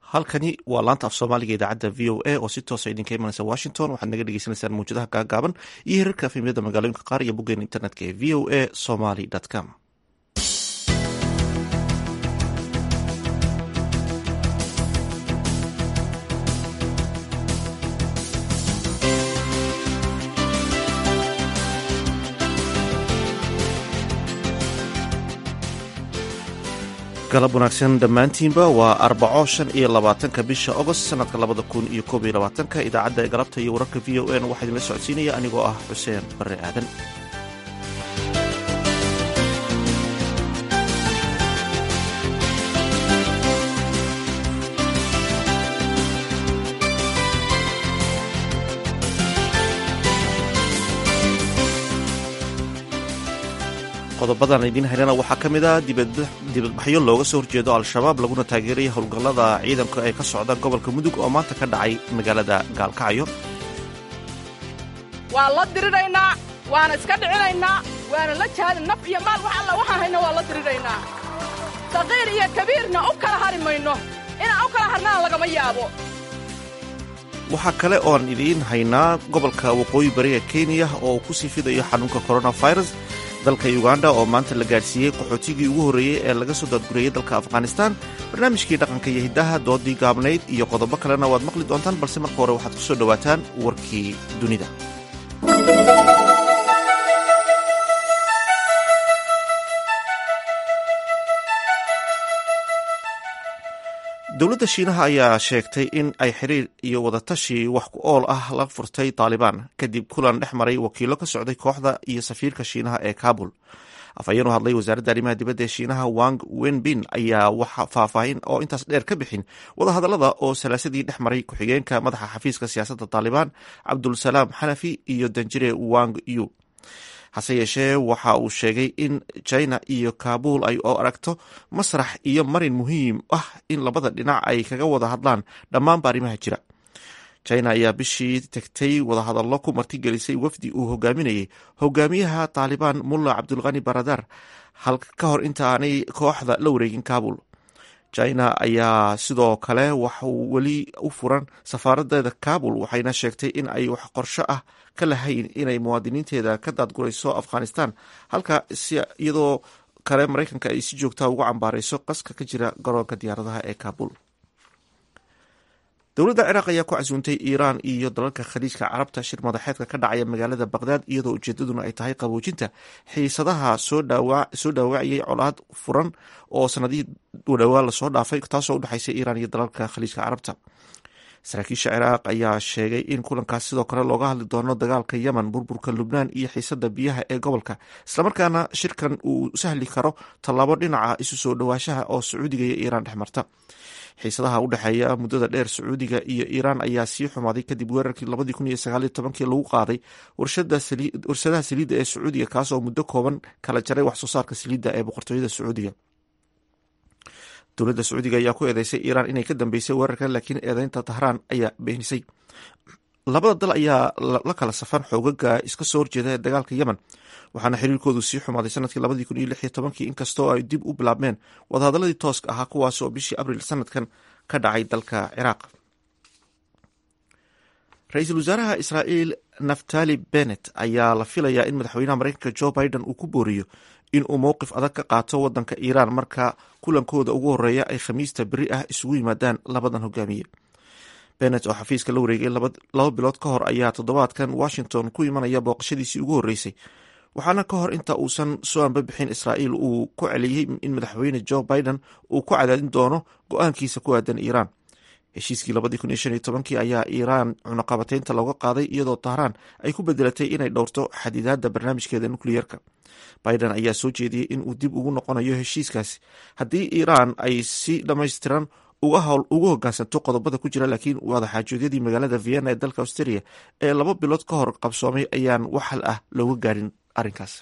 halkani waa laanta af soomaaliga idaacadda v o a oo si toosa idinka imanaysa washington waxaad naga dhegeysaneysaan mawjadaha gaagaaban iyo hirarka efemyada magaalooyinka qaar iyo boggeena internetka ee v o a somaly com galab wanaagsan dhammaantiinba waa arbaco shan iyo labaatanka bisha agost sanadka labada kun iyo koob iyo labaatanka idaacadda ee galabta iyo wararka v o n waxaa idinla socodsiinaya anigoo ah xuseen barre aadan qodobadan idiin haynana waxaa ka mid ah dibadbaxyo looga soo horjeedo al-shabaab laguna taageeraya howlgallada ciidanka ee ka socda gobolka mudug oo maanta ka dhacay magaalada gaalkacyo waan la diriraynaa waana iska dhicinaynaa waana la jaadin naf iyo maal wax alla waxaan hayna waan la diriraynaa saqiir iyo kabiirna u kala hari mayno inaan u kala harnana lagama yaabo waxaa kale ooan idiin haynaa gobolka waqooyi bari ee kenya oo uu ku sii fidayo xanuunka coronavirus dalka uganda oo maanta la gaadhsiiyey qaxootigii ugu horreeyey ee laga soo daadguriyey dalka afghanistan barnaamijkii dhaqanka iyo hiddaha doodii gaabnayd iyo qodobo kalena waad maqli doontaan balse marka hore waxaad ku soo dhowaataan warkii dunida dowladda shiinaha ayaa sheegtay in ay xiriir iyo wadatashi wax ku ool ah la furtay taalibaan kadib kulan dhex maray wakiilo ka socday kooxda iyo safiirka shiinaha ee kabul afhayeen u hadlay wasaaradda arrimaha dibadda ee shiinaha wang wenbin ayaa wax faahfaahin oo intaas dheer ka bixin wadahadallada oo salaasadii dhex maray ku-xigeenka madaxa xafiiska siyaasadda taalibaan cabdulsalaam xanafi iyo danjire wang yu hase yeeshee waxa uu sheegay in china iyo kabul ay oo aragto masrax iyo marin muhiim ah in labada dhinac ay kaga wada hadlaan dhammaanba arrimaha jira china ayaa bishii tegtay wadahadallo ku martigelisay wafdi uu hogaaminayay hogaamiyaha taalibaan mulla cabdulkhani baradar ka hor inta aanay kooxda la wareegin kabul china ayaa sidoo kale waxuu weli u furan safaaradeeda kabul waxayna sheegtay in ay wax qorsho ah ka lahayn inay muwaadiniinteeda ka daadgurayso afghanistan halka iyadoo kale maraykanka ay si joogtaa ugu cambaarayso qaska ka jira garoonka diyaaradaha ee kabul dowladda ciraaq ayaa ku casuuntay iiraan iyo dalalka khaliijka carabta shir madaxeedka ka dhacaya magaalada baqdaad iyadoo ujeedaduna ay tahay qaboojinta xiisadaha soo dhaawacayay colaad furan oo sanadihii dhowaa lasoo dhaafay taasoo udhexaysa iiraan iyo dalalka khaliijka carabta saraakiisha ciraaq ayaa sheegay in kulankaas sidoo kale looga hadli doono dagaalka yemen burburka lubnaan iyo xiisada biyaha ee gobolka islamarkaana shirkan uu sahli karo tallaabo dhinaca isu soo dhawaashaha oo sacuudiga iyo iiraan dhex marta xiisadaha u dhexeeya muddada dheer sacuudiga iyo iiraan ayaa sii xumaaday kadib weerarkii labadii kun iyo sagaaliyo tobankii lagu qaaday warshadaha saliidda ee sacuudiga kaasoo muddo kooban kala jaray wax soo saarka saliidda ee boqortooyada sacuudiga dowladda sacuudiga ayaa ku eedeysay iiraan inay ka dambeysay weerarka laakiin eedeynta tahraan ayaa beenisay labada dal ayaa la kala safan xoogaga iska soo horjeeda ee dagaalka yemen waxaana xiriirkoodu sii xumaaday sanadkii labadii kun iyo lix iyo tobankii inkastoo ay dib u bilaabmeen wadahadaladii tooska ahaa kuwaas oo bishii abril sanadkan ka dhacay dalka ciraaq ra-iisul wasaaraha israa'iil naftali bennet ayaa la filayaa in madaxweynaha mareykanka jo biden uu ku booriyo in uu mowqif adag ka qaato wadanka iiraan marka kulankooda ugu horeeya ay khamiista beri ah isugu yimaadaan labadan hogaamiye bennet oo xafiiska la wareegay laba bilood ka hor ayaa toddobaadkan washington ku imanaya booqashadiisii ugu horreysay waxaana ka hor inta uusan soo anbabixin israa'iil uu ku celiyey in madaxweyne jo biden uu ku cadaadin doono go-aankiisa ku aadan iiraan heshiiskii labadii kun iyo shan iyo tobankii ayaa iiraan cunaqabateynta looga qaaday iyadoo tahraan ay ku bedelatay inay dhowrto xadidaadda barnaamijkeeda nukliyerka biden ayaa soo jeediyey in uu dib ugu noqonayo heshiiskaasi haddii iiraan ay si dhammaystiran uga hogaansanto qodobada ku jira laakiin wadaxaajoodyadii magaalada vienna ee dalka australia ee laba bilood ka hor qabsoomay ayaan wax hal ah looga gaarin arrinkaas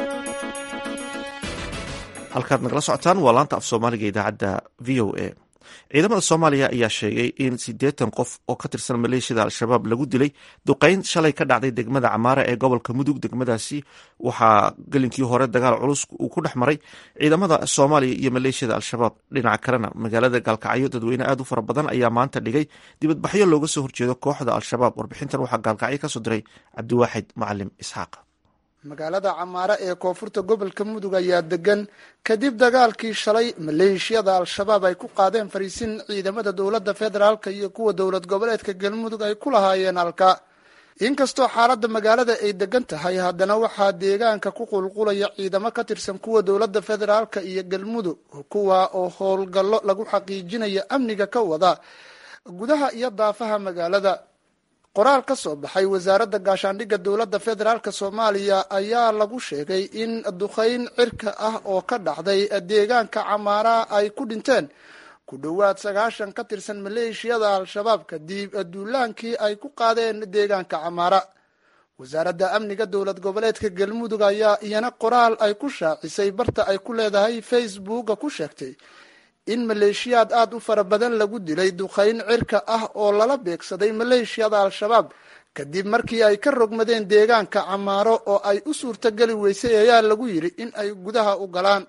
halkaad nagala socotaan waa laanta af soomaaliga idaacadda v o a ciidamada soomaaliya ayaa sheegay in siddeetan qof oo ka tirsan maleeshiyada al-shabaab lagu dilay duqeyn shalay ka dhacday degmada camaara ee gobolka mudug degmadaasi waxaa gelinkii hore dagaal culus uu ku dhex maray ciidamada soomaaliya iyo maleeshiyada al-shabaab dhinaca kalena magaalada gaalkacyo dadweyne aad u fara badan ayaa maanta dhigay dibadbaxyo looga soo horjeedo kooxda al-shabaab warbixintan waxaa gaalkacyo kasoo diray cabdiwaaxid macalim isxaaq magaalada camaare ee koonfurta gobolka mudug ayaa degan kadib dagaalkii shalay maleeshiyada al-shabaab ay ku qaadeen fariisin ciidamada dowladda federaalk iyo kuwa dowlad goboleedka galmudug ay ku lahaayeen halka inkastoo xaaladda magaalada ay degan tahay haddana waxaa deegaanka ku qulqulaya ciidamo ka tirsan kuwa dowladda federaalk iyo galmudug kuwa oo howlgallo lagu xaqiijinayo amniga ka wada gudaha iyo daafaha magaalada qoraal ka soo baxay wasaaradda gaashaandhigga dowladda federaalk soomaaliya ayaa lagu sheegay in duqeyn cirka ah oo ka dhacday deegaanka camaara ay ku dhinteen ku dhowaad sagaashan ka tirsan maleeshiyada al-shabaab kadib duulaankii ay ku qaadeen deegaanka camaara wasaaradda amniga dowlad goboleedka galmudug ayaa iyana qoraal ay ku shaacisay barta ay ku leedahay facebooka ku sheegtay in maleeshiyaad aada u fara badan lagu dilay duqeyn cirka ah oo lala beegsaday maleeshiyada al-shabaab kadib markii ay ka rogmadeen deegaanka camaaro oo ay u suurtogeli weysay ayaa lagu yidhi in ay gudaha u galaan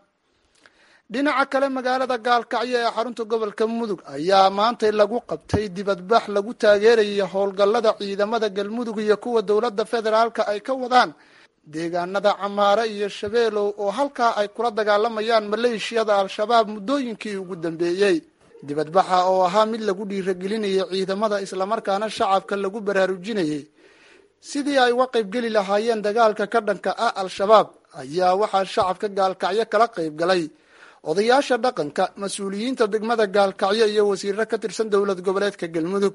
dhinaca kale magaalada gaalkacyo ee xarunta gobolka mudug ayaa maantay lagu qabtay dibadbax lagu taageeraya howlgallada ciidamada galmudug iyo kuwa dowladda federaalka ay ka wadaan deegaanada camaare iyo shabeelow oo halkaa ay kula dagaalamayaan maleeshiyada al-shabaab muddooyinkii ugu dambeeyey dibadbaxa oo ahaa mid lagu dhiiragelinayay ciidamada islamarkaana shacabka lagu baraarujinayay sidii ay uga qaybgeli lahaayeen dagaalka ka dhanka ah al-shabaab ayaa waxaa shacabka gaalkacyo kala qayb galay odayaasha dhaqanka mas-uuliyiinta degmada gaalkacyo iyo wasiiro ka tirsan dowlad goboleedka galmudug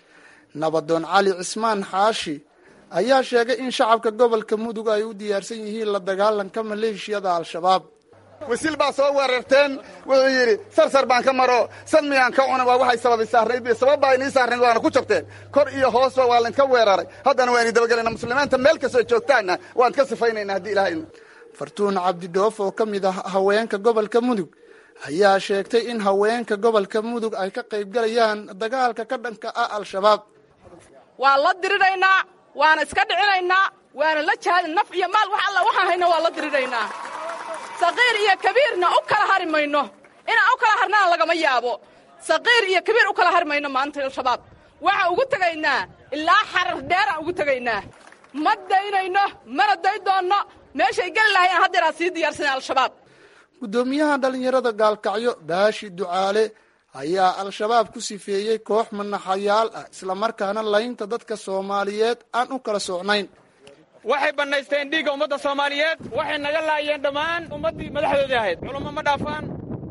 nabadoon cali cismaan xaashi ayaa sheegay in shacabka gobolka mudug ay u diyaarsan yihiin la dagaalanka maleeshiyada al-shabaab wasiil baa soo weerarteen wuxuu yidhi sarsar baan ka maro sad miyaan ka cuna waa waxay sababay saarnayd sabab baa inii saarnayd waana ku jabteen kor iyo hoosba waa laynka weeraray haddana waa ini dabagelayna muslimiinta meel kastoo joogtaanna waan ka sifaynayna haddii ilahay fartuun cabdidhoof oo ka mid ah haweenka gobolka mudug ayaa sheegtay in haweenka gobolka mudug ay ka qaybgalayaan dagaalka ka dhanka ah al-shabaab waa la diriraynaa waana iska dhicinaynaa waana la jaadin naf iyo maal wax alla waxaan hayna waa la diriraynaa saqiir iyo kabiirna u kala hari mayno inaan u kala harnana lagama yaabo saqiir iyo kabiir u kala hari mayno maanta al-shabaab waxaan ugu tegaynaa ilaa xarar dheeraan ugu tegaynaa ma daynayno mana day doonno meeshay geli lahayaan haddeeraa sii diyaarsanay al-shabaab guddoomiyaha dhallinyarada gaalkacyo baashi ducaale ayaa al-shabaab ku sifeeyey koox manaxayaal ah islamarkaana laynta dadka soomaaliyeed aan u kala socnayn waxay bannaysteen dhiigga ummadda soomaaliyeed waxay naga laayeen dhammaan ummaddii madaxdoodii ahayd culummo ma dhaafaan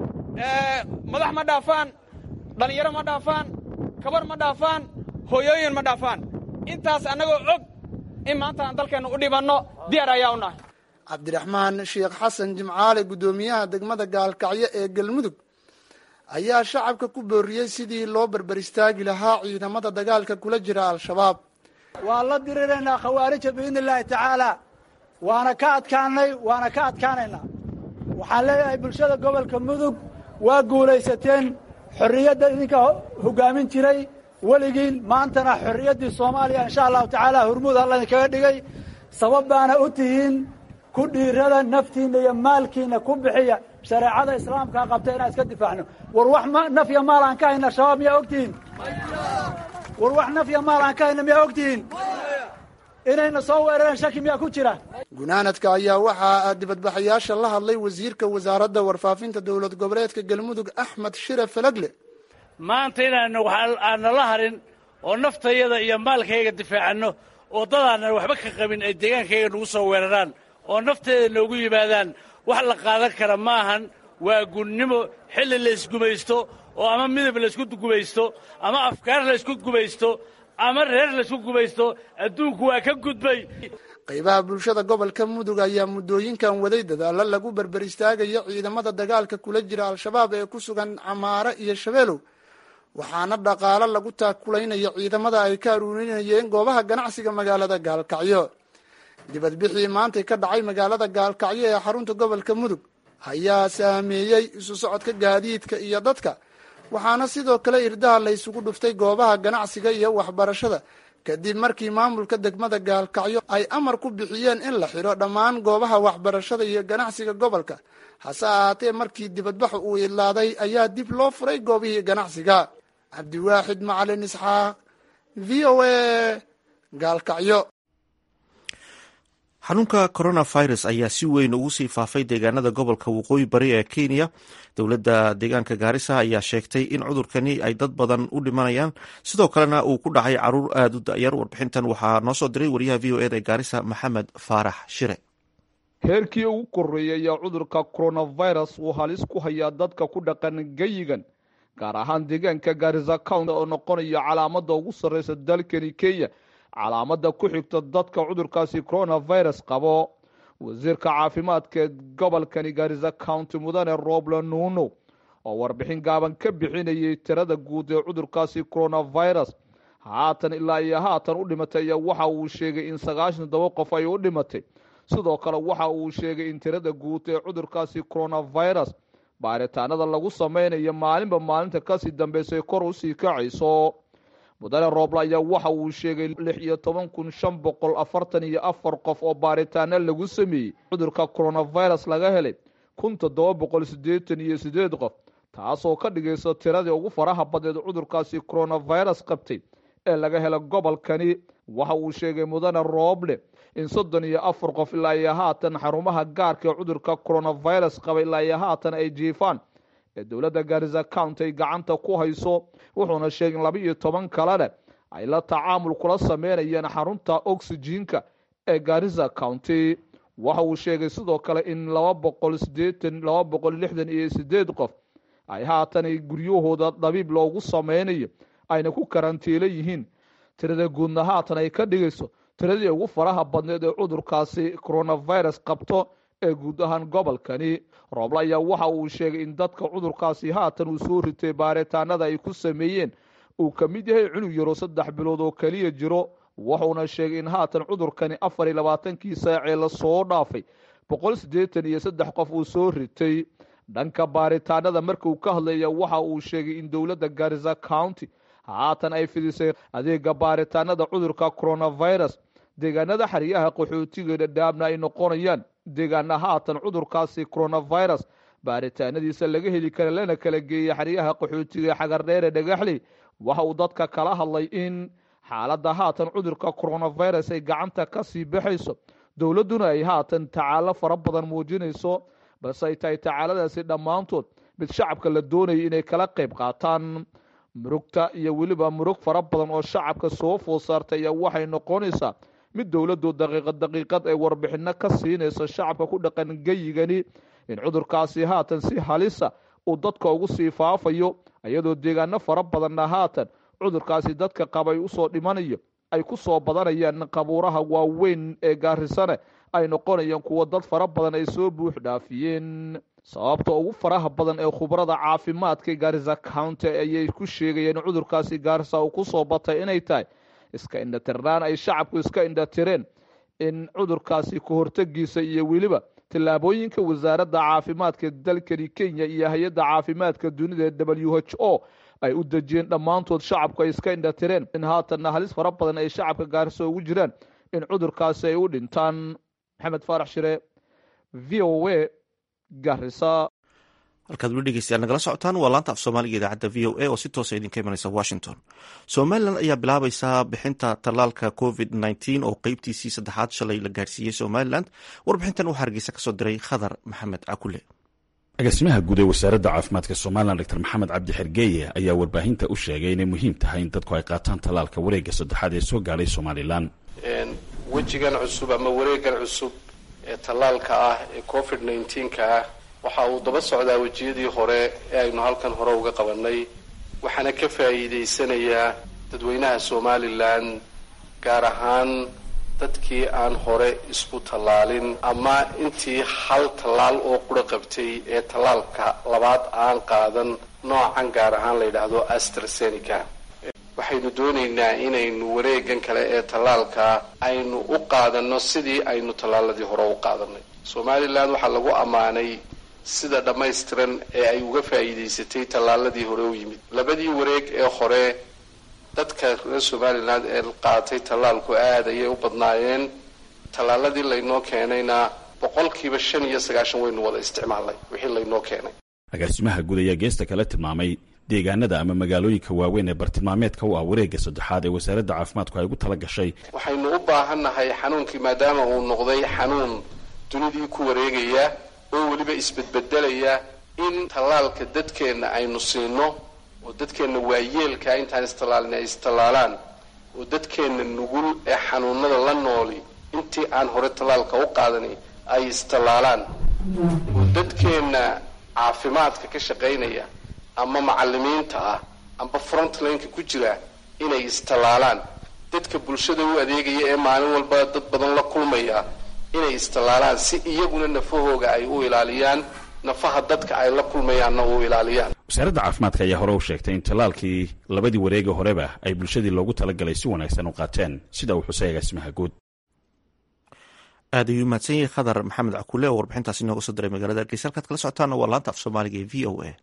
madax ma dhaafaan dhallinyaro ma dhaafaan kabar ma dhaafaan hooyooyin ma dhaafaan intaas annagoo og in maanta aan dalkeenna u dhibanno diyaar ayaa u nahay cabdiraxmaan sheekh xasan jimcaale guddoomiyaha degmada gaalkacyo ee galmudug ayaa shacabka ku booriyey sidii loo barbar istaagi lahaa ciidamada dagaalka kula jira al-shabaab waan la diriraynaa khawaarija biidni illaahi tacaalaa waana ka adkaanay waana ka adkaanaynaa waxaan leeyahay bulshada gobolka mudug waa guulaysateen xorriyadda idinka hoggaamin jiray weligiin maantana xorriyaddii soomaaliya insha allahu tacaala hurmuud alla idinkaga dhigay sabab baana u tihiin ku dhiirada naftiinna iyo maalkiinna ku bixiya shareecada islaamkaa qabta inaan iska difaacno war wax nafya maal aan ka hayna shabaab miyaa ogtihiin war wax nafya maal aan ka hayna miyaa ogtihiin inayna soo weerareen shaki miyaa ku jira gunaanadka ayaa waxaa dibadbaxayaasha la hadlay wasiirka wasaaradda warfaafinta dowlad goboleedka galmudug axmed shire falagle maanta inaanu aanala harin oo naftayada iyo maalkayga difaacanno oo dadaanan waxba ka qabin ay deegaankayga nagu soo weeraraan oo nafteeda noogu yimaadaan wax la qaadan kara ma ahan waa gunnimo xilli laysgumaysto oo ama midab laysku gumaysto ama afkaar laysku gumaysto ama reer laysku gumaysto adduunku waa ka gudbay qaybaha bulshada gobolka mudug ayaa muddooyinkan waday dadaalo lagu berber istaagayo ciidamada dagaalka kula jira al-shabaab ee ku sugan camaare iyo shabeelow waxaana dhaqaalo lagu taakulaynayo ciidamada ay ka aruurinayeen goobaha ganacsiga magaalada gaalkacyo dibadbixii maantay ka dhacay magaalada gaalkacyo ee xarunta gobolka mudug ayaa saameeyey isu socodka gaadiidka iyo dadka waxaana sidoo kale irdaha la ysugu dhuftay goobaha ganacsiga iyo waxbarashada kadib markii maamulka degmada gaalkacyo ay amar ku bixiyeen in la xidho dhammaan goobaha waxbarashada iyo ganacsiga gobolka hase ahaatee markii dibadbaxu uu idlaaday ayaa dib loo furay goobihii ganacsiga cabdiwaaxid macalin isxaaq v o a gaalkacyo xanuunka coronavirus ayaa si weyn ugu sii faafay deegaanada gobolka waqooyi bari ee kenya dowladda deegaanka gaarisa ayaa sheegtay in cudurkani ay dad badan u dhimanayaan sidoo kalena uu ku dhacay caruur aada u da-yar warbixintan waxaa noo soo diray wariyaha v o eda ee gaarisa maxamed faarax shire heerkii ugu korreeyay ayaa cudurka coronavirus uu halis ku hayaa dadka ku dhaqan geyigan gaar ahaan deegaanka gaarisa county oo noqonaya calaamada ugu sarreysa dalkani kenya calaamada ku xigta dadka cudurkaasi coronavirus qabo wasiirka caafimaadka ee gobolkani gaarisa county mudane robla nuno oo warbixin gaaban ka bixinayay tirada guud ee cudurkaasi coronavirus haatan ilaa iyo haatan u dhimatay ayaa waxa uu sheegay in sagaashan todoba qof ay u dhimatay sidoo kale waxa uu sheegay in tirada guud ee cudurkaasi coronavirus baaritaanada lagu sameynayo maalinba maalinta kasii dambeysay kor usii kacayso mudane roobla ayaa waxa uu sheegay lix iyo toban kun shan boqol afartan iyo afar qof oo baaritaano lagu sameeyey cudurka coronavirus laga helay kun toddoba boqol siddeetan iyo siddeed qof taasoo ka dhigaysa tiradii ugu faraha badneed cudurkaasi coronavirus qabtay ee laga hela gobolkani waxa uu sheegay mudane rooble in soddon iyo afar qof ilaa iyo haatan xarumaha gaarka ee cudurka coronavirus qaba ilaa iyo haatan ay jiifaan ee dowladda gaarisa county ay gacanta ku hayso wuxuuna sheegay in laba iyo toban kalena ay la tacaamul kula sameynayeen xarunta oxyjiinka ee gaarisa county waxa uu sheegay sidoo kale in laba boqol sideetan laba boqol lixdan iyo sideed qof ay haatan guryahooda dhabiib loogu sameynayo ayna ku karantiilo yihiin tirada guudna haatan ay ka dhigayso tiradii ugu faraha badneed ee cudurkaasi coronavirus qabto ee guud ahaan gobolkani rooble ayaa waxa uu sheegay in dadka cudurkaasi haatan uu soo ritay baaritaanada ay ku sameeyeen uu ka mid yahay cunug yaro saddex bilood oo keliya jiro wuxuuna sheegay in haatan cudurkani afar iyo labaatankii saacee lasoo dhaafay boqol siddeetan iyo saddex qof uu soo ritay dhanka baaritaanada marka uu ka hadlaya waxa uu sheegay in dowladda gaarisa county haatan ay fidisay adeega baaritaanada cudurka coronavirus deegaanada xeryaha qaxootiga dhadhaabna ay noqonayaan deegaana haatan cudurkaasi coronavirus baaritaanadiisa laga heli kara lana kala geeyay xeryaha qaxootiga xagardheere dhagaxley waxa uu dadka kala hadlay in xaaladda haatan cudurka coronavirus ay gacanta ka sii baxayso dowladduna ay haatan tacaalo fara badan muujinayso balse ay tahay tacaaladaasi dhammaantood mid shacabka la doonayay inay kala qayb qaataan murugta iyo weliba murug fara badan oo shacabka soo food saartay ayaa waxay noqonaysaa mid dowladdu daqiiqad daqiiqad ay warbixino ka siinaysa shacabka ku dhaqan geyigani in cudurkaasi haatan si halisa uu dadka ugu sii faafayo iyadoo deegaano fara badanna haatan cudurkaasi dadka qaba ay usoo dhimanayo ay ku soo badanayaan qabuuraha waaweyn ee gaarisane ay noqonayaan kuwo dad fara badan ay soo buux dhaafiyeen sababta ugu faraha badan ee khubarada caafimaadka gaarisa county ayay ku sheegayeen in cudurkaasi gaarisa uu ku soo batay inay tahay iska indhatirnaan ay shacabku iska indhatireen in cudurkaasi ka hortegiisa iyo weliba tillaabooyinka wasaaradda caafimaadka dalkani kenya iyo hay-adda caafimaadka dunida ee w h o ay u dejiyeen dhammaantood shacabku ay iska indhatireen in haatanna halis fara badan ay shacabka gaarisa ugu jiraan in cudurkaasi ay u dhintaan maxamed faarax shire v o a garisa halkaad weli dhegeystayaal nagala socotaan waa laanta af soomaaliga idaacadda v o a oo si toosa idinka imanaysa washington somalilan ayaa bilaabaysaa bixinta tallaalka covid nneteen oo qeybtiisii saddexaad shalay la gaarsiiyey somalilan warbixintan waxaa hargeysa kasoo diray khadar maxamed cakule agaasimaha guud ee wasaaradda caafimaadka somalilan dor maxamed cabdi xergeeye ayaa warbaahinta u sheegay inay muhiim tahay in dadku ay qaataan tallaalka wareegga saddexaad ee soo gaadhay somalilan wejigan cusub ama wareegan cusub ee tallaalka ah ee covid nneteen-ka ah waxa uu daba socdaa wejiyadii hore ee aynu halkan hore uga qabannay waxaana ka faa'iidaysanayaa dadweynaha somalilan gaar ahaan dadkii aan hore isku tallaalin ama intii hal tallaal oo qura qabtay ee tallaalka labaad aan qaadan noocan gaar ahaan la yidhaahdo astrasenica waxaynu doonaynaa inaynu wareegan kale ee tallaalka aynu u qaadanno sidii aynu tallaaladii hore u qaadanay somalilan waxaa lagu ammaanay sida dhammaystiran ee ay uga faa'iidaysatay tallaaladii hore u yimid labadii wareeg ee hore dadka reer somalilan ee qaatay tallaalku aad ayay u badnaayeen tallaaladii laynoo keenayna boqolkiiba shan iyo sagaashan waynu wada isticmaalnay wixii laynoo keenay agaasimaha guud ayaa geesta kala tilmaamay deegaanada ama magaalooyinka waaweyn ee bartilmaameedka u ah wareegga saddexaad ee wasaaradda caafimaadku ay ugu tala gashay waxaynu u baahannahay xanuunkii maadaama uu noqday xanuun dunidii ku wareegaya oo weliba isbedbedelaya in tallaalka dadkeenna aynu siino oo dadkeenna waayeelkaa intaan istallaalin ay istallaalaan oo dadkeenna nugul ee xanuunada la nooli intii aan hore tallaalka u qaadani ay istallaalaan oo dadkeenna caafimaadka ka shaqaynaya ama macalimiinta ah amba frontlineka ku jira inay istallaalaan dadka bulshada u adeegaya ee maalin walba dad badan la kulmaya inay istallaalaan si iyaguna nafahooga ay u ilaaliyaan nafaha dadka ay la kulmayaanna u ilaaliyaan wasaaradda caafimaadka ayaa hore u sheegtay in tallaalkii labadii wareega horeba ay bulshadii loogu talagalay si wanaagsan u qaateen sida uu xusay agaasimaha guud aad ayuu mahadsan yahay khadar maxamed cakule oo warbixintaasi inooga soo diray magaalada hargeysa halkaad kala socotaana waa laanta af soomaaliga ee v o a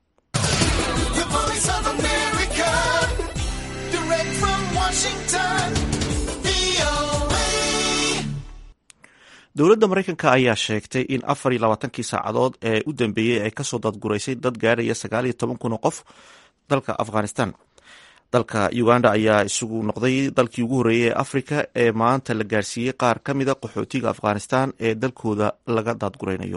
dowladda maraykanka ayaa sheegtay in afar iyo labaatankii saacadood ee u dambeeyey ay kasoo dadguraysay dad gaaraya sagaal iyo toban kun oo qof dalka afghanistan dalka uganda ayaa isugu noqday dalkii ugu horreeyey ee afrika ee maanta la gaarsiiyey qaar ka mida qaxootiga afghanistan ee dalkooda laga daadguraynayo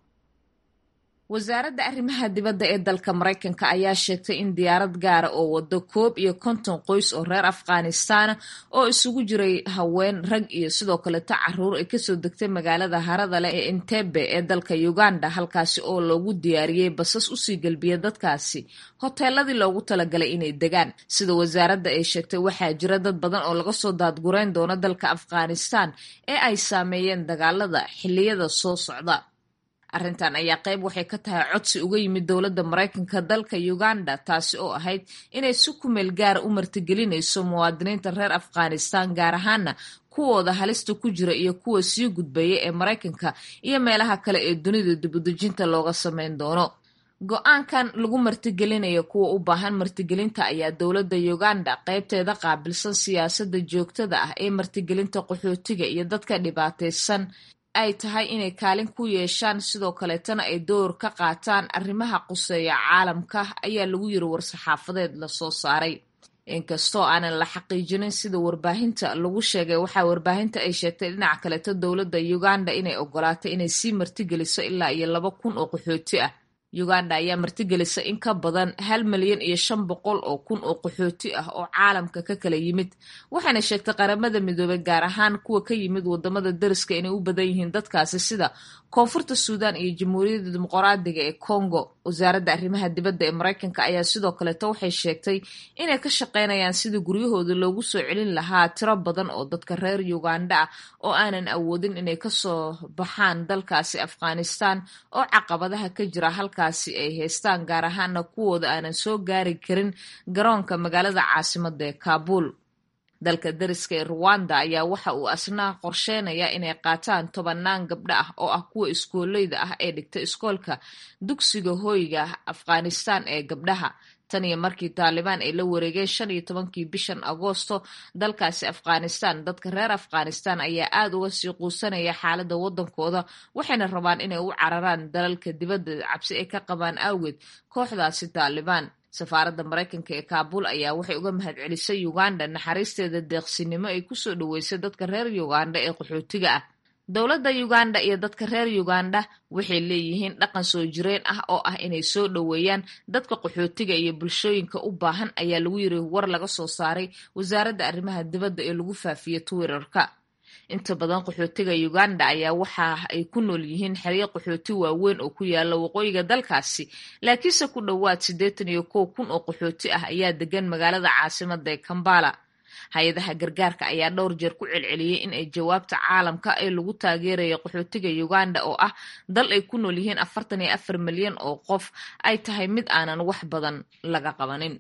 wasaaradda arrimaha dibadda ee dalka maraykanka ayaa sheegtay in diyaarad gaara oo wado koob iyo konton qoys oo reer afghanistan oo isugu jiray haween rag iyo sidoo kaleto caruur ay kasoo degtay magaalada harada leh ee entebe ee dalka uganda halkaasi oo loogu diyaariyey basas usii gelbiya dadkaasi hoteeladii loogu talagalay inay degaan sida wasaaradda ay sheegtay waxaa jira dad badan oo laga soo daadgurayn doono dalka afghanistan ee ay saameeyeen dagaalada xiliyada soo socda arrintan ayaa qayb waxay ka tahay codsi uga yimid dowladda maraykanka dalka uganda taasi oo ahayd inay si kumeel gaara u martigelinayso muwaadiniinta reer afghanistan gaar ahaana kuwooda halista ku jira iyo kuwa sii gudbaya ee maraykanka iyo meelaha kale ee dunida dibudejinta looga sameyn doono go-aankan lagu martigelinayo kuwa u baahan martigelinta ayaa dowladda uganda qaybteeda qaabilsan siyaasadda joogtada ah ee martigelinta qaxootiga iyo dadka dhibaataysan ay tahay inay kaalin ku yeeshaan sidoo kaleetana ay door ka qaataan arrimaha quseeya caalamka ayaa lagu yiri war-saxaafadeed lasoo saaray inkastoo aanan la xaqiijinin sida warbaahinta lagu sheegay waxaa warbaahinta ay sheegtay dhinaca kaleeto dowladda uganda inay ogolaatay inay sii martigeliso ilaa iyo laba kun oo qaxooti ah uganda ayaa martigelisa in ka badan hal milyan iyo shan boqol oo kun oo qaxooti ah oo caalamka ka kala yimid waxaana sheegtay qaramada midoobay gaar ahaan kuwa ka yimid wadamada dariska inay u badan yihiin dadkaasi sida koonfurta suudan iyo jamhuuriyadda dimuqraadiga ee congo wasaaradda arrimaha dibadda ee maraykanka ayaa sidoo kaleeto waxay sheegtay inay ka shaqaynayaan sidii guryahooda loogu soo celin lahaa tiro badan oo dadka reer uganda ah oo aanan awoodin inay kasoo baxaan dalkaasi afghanistan oo caqabadaha ka jira halkaasi ay haystaan gaar ahaana kuwooda aanan soo gaari karin garoonka magaalada caasimada ee kaabul dalka dariska ee ruwanda ayaa waxa uu asna qorsheynayaa inay qaataan tobanaan gabdho ah oo ah kuwa iskooleyda ah ee dhigta iskoolka dugsiga hooyga afghanistan ee gabdhaha tan iyo markii taalibaan ay la wareegeen shan iyo tobankii bishan agoosto dalkaasi afghanistan dadka reer afghanistan ayaa aada uga sii quusanaya xaaladda waddankooda waxayna rabaan inay u cararaan dalalka dibadda cabsi ay ka qabaan awgeed kooxdaasi taalibaan safaaradda maraykanka ee kaabul ayaa waxay uga mahadcelisay uganda naxariisteeda deeqsinimo ay kusoo dhaweysay dadka reer uganda ee qaxootiga ah dowladda uganda iyo dadka reer uganda waxay leeyihiin dhaqan soo jireen ah oo ah inay soo dhoweeyaan dadka qaxootiga iyo bulshooyinka u baahan ayaa lagu yiri war laga soo saaray wasaaradda arrimaha dibadda ee lagu faafiyey twitterka inta badan qaxootiga uganda ayaa waxa ay ku nool yihiin xeryo qaxooti waaweyn oo ku yaala waqooyiga dalkaasi laakiinse ku dhowaad siddeetan iyo kow kun oo qaxooti ah ayaa degan magaalada caasimada ee kambala hay-adaha gargaarka ayaa dhowr jeer ku celceliyey in ay jawaabta caalamka ee lagu taageerayo qaxootiga uganda oo ah dal ay ku nool yihiin afartan iyo afar milyan oo qof ay tahay mid aanan wax badan laga qabanin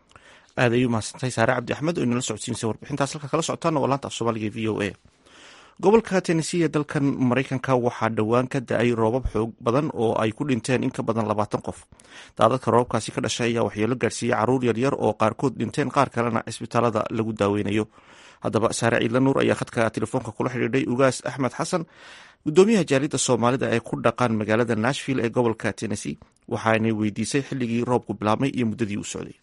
aad ayuu mahadsantahay saare cabdi axmed oo inala socodsiinaysa warbixintaas halka kala socotaana waa laanta af soomaaliga v o a gobolka tennessee ee dalkan maraykanka waxaa dhowaan ka da-ay roobab xoog badan oo ay ku dhinteen in ka badan labaatan qof daadadka roobabkaasi ka dhashay ayaa waxyeelo gaarsiiyey caruur yaryar oo qaarkood dhinteen qaar kalena cisbitaalada lagu daaweynayo haddaba saare ciidla nuur ayaa khadka telefoonka kula xidhiidhay ugaas axmed xasan gudoomiyaha jaaliyadda soomaalida ee ku dhaqan magaalada nashville ee gobolka tennessee waxaanay weydiisay xilligii roobku bilaabmay iyo muddadii uu socday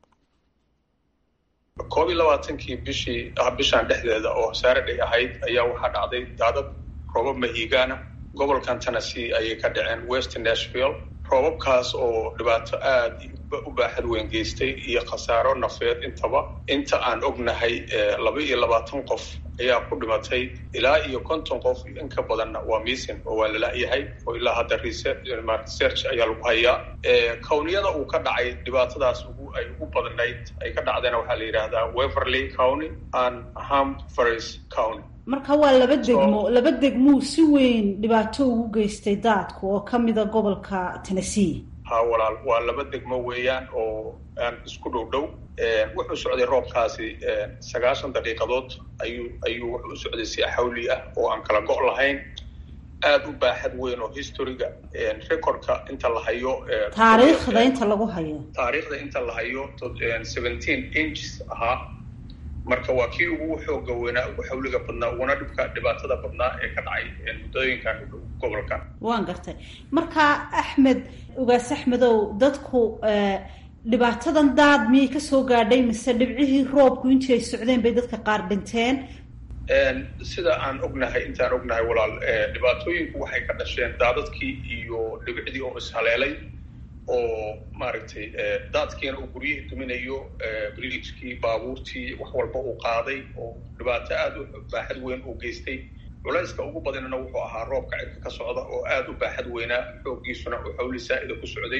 koob iyo labaatankii bishii bishaan dhexdeeda oo saaraday ahayd ayaa waxaa dhacday daadad roobab mahiigaana gobolkan tennessee ayay ka dhaceen west nashville roobabkaas oo dhibaato aada u baaxad weyn geystay iyo khasaaro nafeed intaba inta aan ognahay laba iyo labaatan qof ayaa ku dhimatay ilaa iyo konton qof in ka badanna waa misin oo waa lala-yahay oo ilaa hadda research ayaa lagu hayaa kowniyada uu ka dhacay dhibaatadaas ay ugu badnayd ay ka dhacdayna waxaa la yidhaahdaa weverly county and hamfres county marka waa laba degmo laba degmuu si weyn dhibaato ugu geystay daadku oo ka mida gobolka tennessee ha walaal waa laba degmo weeyaan oo aan isku dhow dhow wuxuu socday roobkaasi sagaashan daqiiqadood ayuu ayuu wuxuu u socday si xawli ah oo aan kala go' lahayn aada u baaxad weyn oo historiga recordka inta la hayo taariikhda inta lagu hayo taariikhda inta la hayo seventeen inches ahaa marka waa kii ugu xooga weynaa ugu xawliga badnaa uguna dhibka dhibaatada badnaa ee ka dhacay muddooyinkan gobolkan waan gartay marka axmed ugaas axmedow dadku dhibaatadan daad miyay kasoo gaadhay mise dhibcihii roobku intii ay socdeen bay dadka qaar dhinteen sida aan ognahay intaan ognahay walaal dhibaatooyinku waxay ka dhasheen daadadkii iyo dhibicdii oo ishaleelay oo maaragtay daadkiina uu guryihii duminayo bridgekii baabuurtii wax walba uu qaaday oo dhibaato aada u baaxad weyn uu geystay culayska ugu badanna wuxuu ahaa roobka cirka ka socda oo aada u baaxad weynaa xooggiisuna uu xawli saa-ida ku socday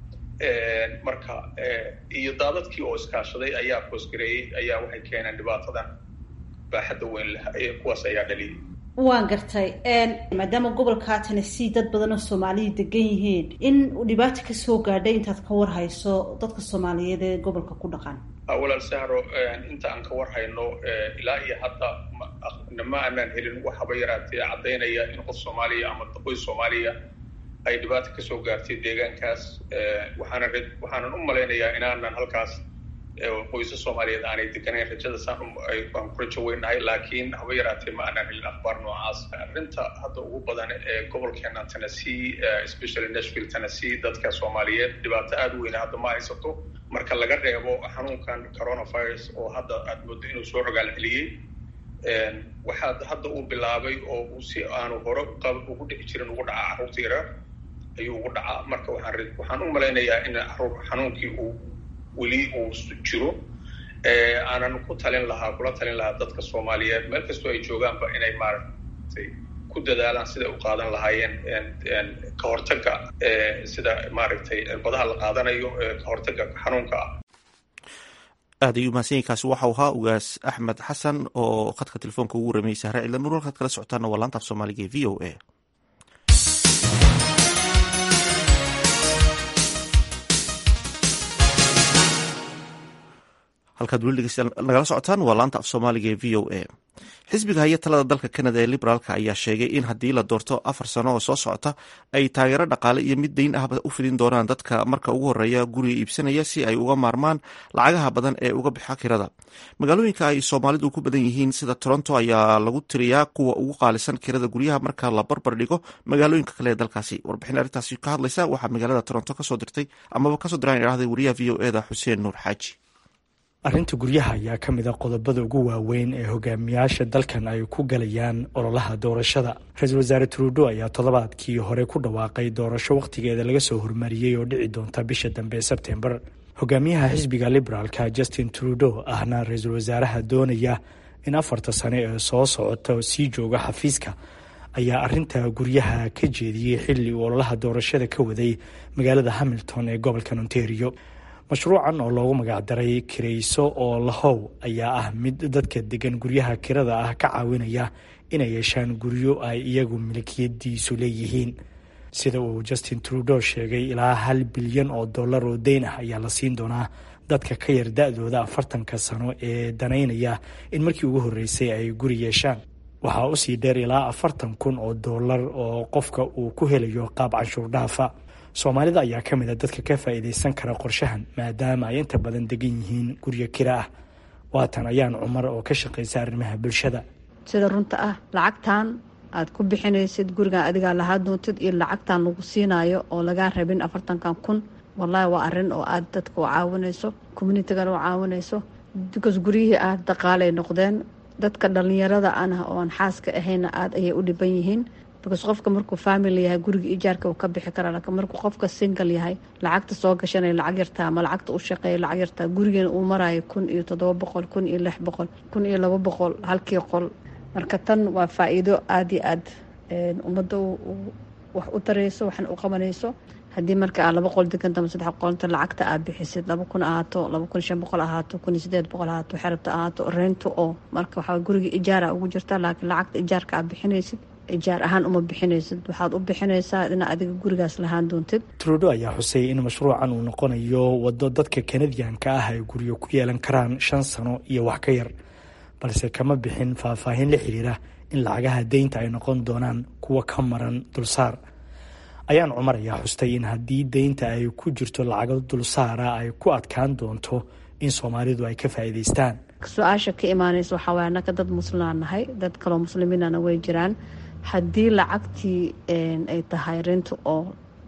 marka iyo daadadkii oo iskaashaday ayaa koosgareeyey ayaa waxay keeneen dhibaatadan baaxadda weyn leh kuwaas ayaa dhaliyay waan gartay maadaama gobolka tennessee dad badan oo soomaaliya degan yihiin in dhibaata kasoo gaadhay intaad ka war hayso dadka soomaaliyeed ee gobolka ku dhaqan walaal sahro inta aan ka war hayno ilaa iyo hadda ma aanaan helin waxaba yaraatee caddaynaya in qof soomaaliya ama qoys soomaaliya ay dhibaata kasoo gaartay deegaankaas waxaana waxaanan u malaynayaa inaanan halkaas qoysa soomaaliyeed aanay deganayn rajada saan aan ku rajo weynahay laakiin haba yaraatee ma aanaan helin akhbaar noocaas arrinta hadda ugu badan ee gobolkeena tennessee especially nashville tennessee dadka soomaaliyeed dhibaato aada u weyna hadda ma haysato marka laga reebo xanuunkan coronavirus oo hadda aada moodo inuu soo rogaal celiyey waxaa hadda uu bilaabay oo uu si aanu hore ugu dhici jirin ugu dhacaa carruurta yareer ayuu ugu dhacaa marka waxaan waxaan u malaynayaa in xanuunkii uu weli uu jiro aanan ku talin lahaa kula talin lahaa dadka soomaaliyeed meel kastoo ay joogaanba inay maaragtay ku dadaalaan siday u qaadan lahaayeen ka hortagga sida maaragtay badaha la qaadanayo ka hortagga xanuunka ah aad ayuu mahadsanyainkaasi waxau ahaa ugaas axmed xasan oo khadka telefoonka ugu waramayay sahre ciidla nuur halkaad kala socotaana waa laanta af soomaaliga ee v o a halkaad weli dhegeystayaal nagala socotaan waa laanta af soomaaliga ee v o a xisbiga haya talada dalka canada ee liberaalka ayaa sheegay in haddii la doorto afar sano oo soo socota ay taageero dhaqaale iyo mid dayn ahba u fidin doonaan dadka marka ugu horeeya guriga iibsanaya si ay uga maarmaan lacagaha badan ee uga bixa kirada magaalooyinka ay soomaalidu ku badan yihiin sida toronto ayaa lagu tiriyaa kuwa ugu qaalisan kirada guryaha marka la barbar dhigo magaalooyinka kale ee dalkaasi warbixin arrintaasi ka hadlaysa waxaa magaalada toronto kasoo dirtay amaba kasoo diraan idhahday wariyaha v o eda xuseen nuur xaaji arrinta guryaha ayaa ka mid a qodobada ugu waaweyn ee hogaamiyaasha dalkan ay ku galayaan ololaha doorashada ra-iisul wasaare trudo ayaa toddobaadkii hore ku dhawaaqay doorasho wakhtigeeda laga soo hormariyey oo dhici doonta bisha dambe ee sebtembar hogaamiyaha xisbiga liberaalka justin trudo ahna ra-iisul wasaaraha doonaya in afarta sane ee soo socota oo sii jooga xafiiska ayaa arinta guryaha ka jeediyey xilli uu ololaha doorashada ka waday magaalada hamilton ee gobolka ontario mashruucan oo loogu magacdaray kirayso oo lahow ayaa ah mid dadka degan guryaha kirada ah ka caawinaya inay yeeshaan guryo ay iyagu milkiyadiisu leeyihiin sida uu justin trudo sheegay ilaa hal bilyan oo dollar oo deyn ah ayaa la siin doonaa dadka ka yar da-dooda afartanka sano ee danaynaya in markii ugu horreysay ay guri yeeshaan waxaa usii dheer ilaa afartan kun oo doolar oo qofka uu ku helayo qaab canshuur dhaafa soomaalida ayaa ka mid a dadka ka faa'iidaysan kara qorshahan maadaama ay inta badan degan yihiin guryo kira ah waatan ayaan cumar oo ka shaqaysa arrimaha bulshada sida runta ah lacagtan aad ku bixinaysid gurigan adigaa lahaa doontid iyo lacagtan lagu siinayo oo lagaa rabin afartankan kun wallaahi waa arin oo aad dadka u caawinayso communitygana u caawinayso bicas guryihii ah daqaalay noqdeen dadka dhalinyarada anah oo aan xaaska ahayna aada ayay u dhiban yihiin bicas qofka markuu family yahay guriga ijaarka uu ka bixi karaa laakiin markuu qofka single yahay lacagta soo gashanaya lacag yartaa ama lacagta u shaqeeya lacag yartaa gurigeena uu marayo kun iyo toddoba boqol kun iyo lix boqol kun iyo laba boqol halkii qol marka tan waa faa-iido aada iyo aad ummadda wax u tarayso waxna u qabanayso haddii marka aad laba qol deganta ama saddex qolta lacagta aad bixisid laba kun ahaato laba kun shan boqol ahaato kun iyo sideed boqol ahaato xerabta ahaato reento oo marka waxaa guriga ijaara ugu jirta laakiin lacagta ijaarka aad bixinaysid ijaar ahaan uma bixinaysid waxaad u bixinaysaa inaa adiga gurigaas lahaan doontid trudo ayaa xusay in mashruucan uu noqonayo waddo dadka kanadiyanka ah ay guryo ku yeelan karaan shan sano iyo wax ka yar balse kama bixin faahfaahin la xiriira in lacagaha deynta ay noqon doonaan kuwa ka maran dulsaar ayaan cumar ayaa xustay in haddii deynta ay ku jirto lacago dulsaara ay ku adkaan doonto in soomaalidu ay ka faa'iidaystaan su-aasha ka imaanaysa waxaa waay annaka dad muslimaan nahay dad kaloo muslimiinana way jiraan haddii lacagtii ay tahay renta oo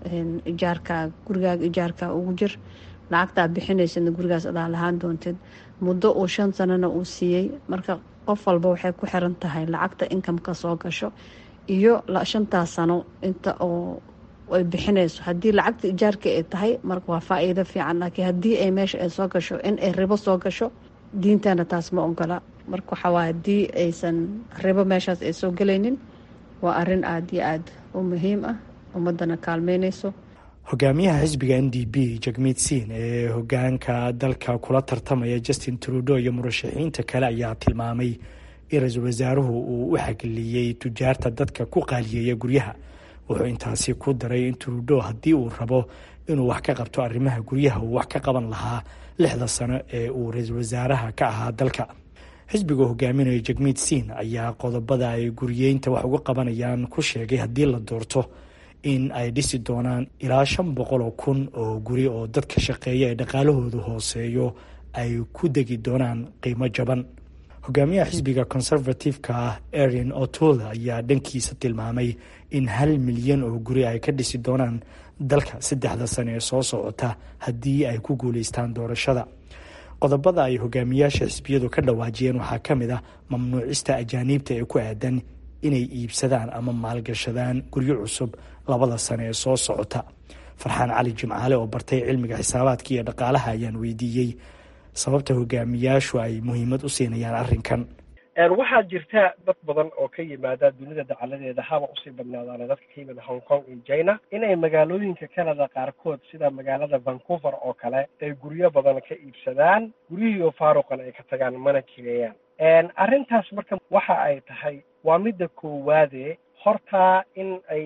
ijaarka gurigaaga ijaarka ugu jir lacagtaa bixinaysadna gurigaas adaa lahaan doontid muddo uu shan sanana uu siiyey marka qof walba waxay ku xiran tahay lacagta inkamka soo gasho iyo shantaas sano inta oo ay bixinayso haddii lacagta ijaarka ay tahay marka waa faa-iido fiican laakiin haddii ay meesha ay soo gasho in ay ribo soo gasho diintana taas ma ogola marka waxawaa haddii aysan ribo meeshaas ay soo gelaynin waa arin aada iyo aada u muhiim ah ummadana kaalmeynayso hogaamiyaha xisbiga n d b jagmeed siin ee hogaanka dalka kula tartamaya justin trudo iyo murashaxiinta kale ayaa tilmaamay in ra-iisul wasaaruhu uu u xagliyey tujaarta dadka ku qaaliyeeya guryaha wuxuu intaasi ku daray in trudo haddii uu rabo inuu wax ka qabto arrimaha guryaha uu wax ka qaban lahaa lixda sano ee uu ra-iisul wasaaraha ka ahaa dalka xisbiga hogaaminaya jagmeed siin ayaa qodobada ay guriyeynta wax uga qabanayaan ku sheegay haddii la doorto in ay dhisi doonaan ilaa shan boqol oo kun oo guri oo dadka shaqeeya ee dhaqaalahoodu hooseeyo ay ku degi doonaan qiimo jaban hogaamiyaha xisbiga conservative-ka ah erin otola ayaa dhankiisa tilmaamay in hal milyan oo guri ay ka dhisi doonaan dalka saddexda sano ee soo socota haddii ay ku guuleystaan doorashada qodobada ay hogaamiyaasha xisbiyadu ka dhawaajiyeen waxaa ka mid ah mamnuucista ajaaniibta ee ku aadan inay iibsadaan ama maalgashadaan guryo cusub labada sano ee soo socota farxaan cali jimcaale oo bartay cilmiga xisaabaadka iyo dhaqaalaha ayaan weydiiyey sababta hogaamiyaashu ay muhiimad u siinayaan arrinkan waxaa jirta dad badan oo ka yimaada dunida dacaladeeda haba usii badnaadaana dadka ka yimid hong kong iyo china inay magaalooyinka canada qaarkood sida magaalada vancouver oo kale ay guryo badan ka iibsadaan guryihii oo faaruqan ay ka tagaan mana kireeyaan arrintaas marka waxa ay tahay waa midda koowaade hortaa in ay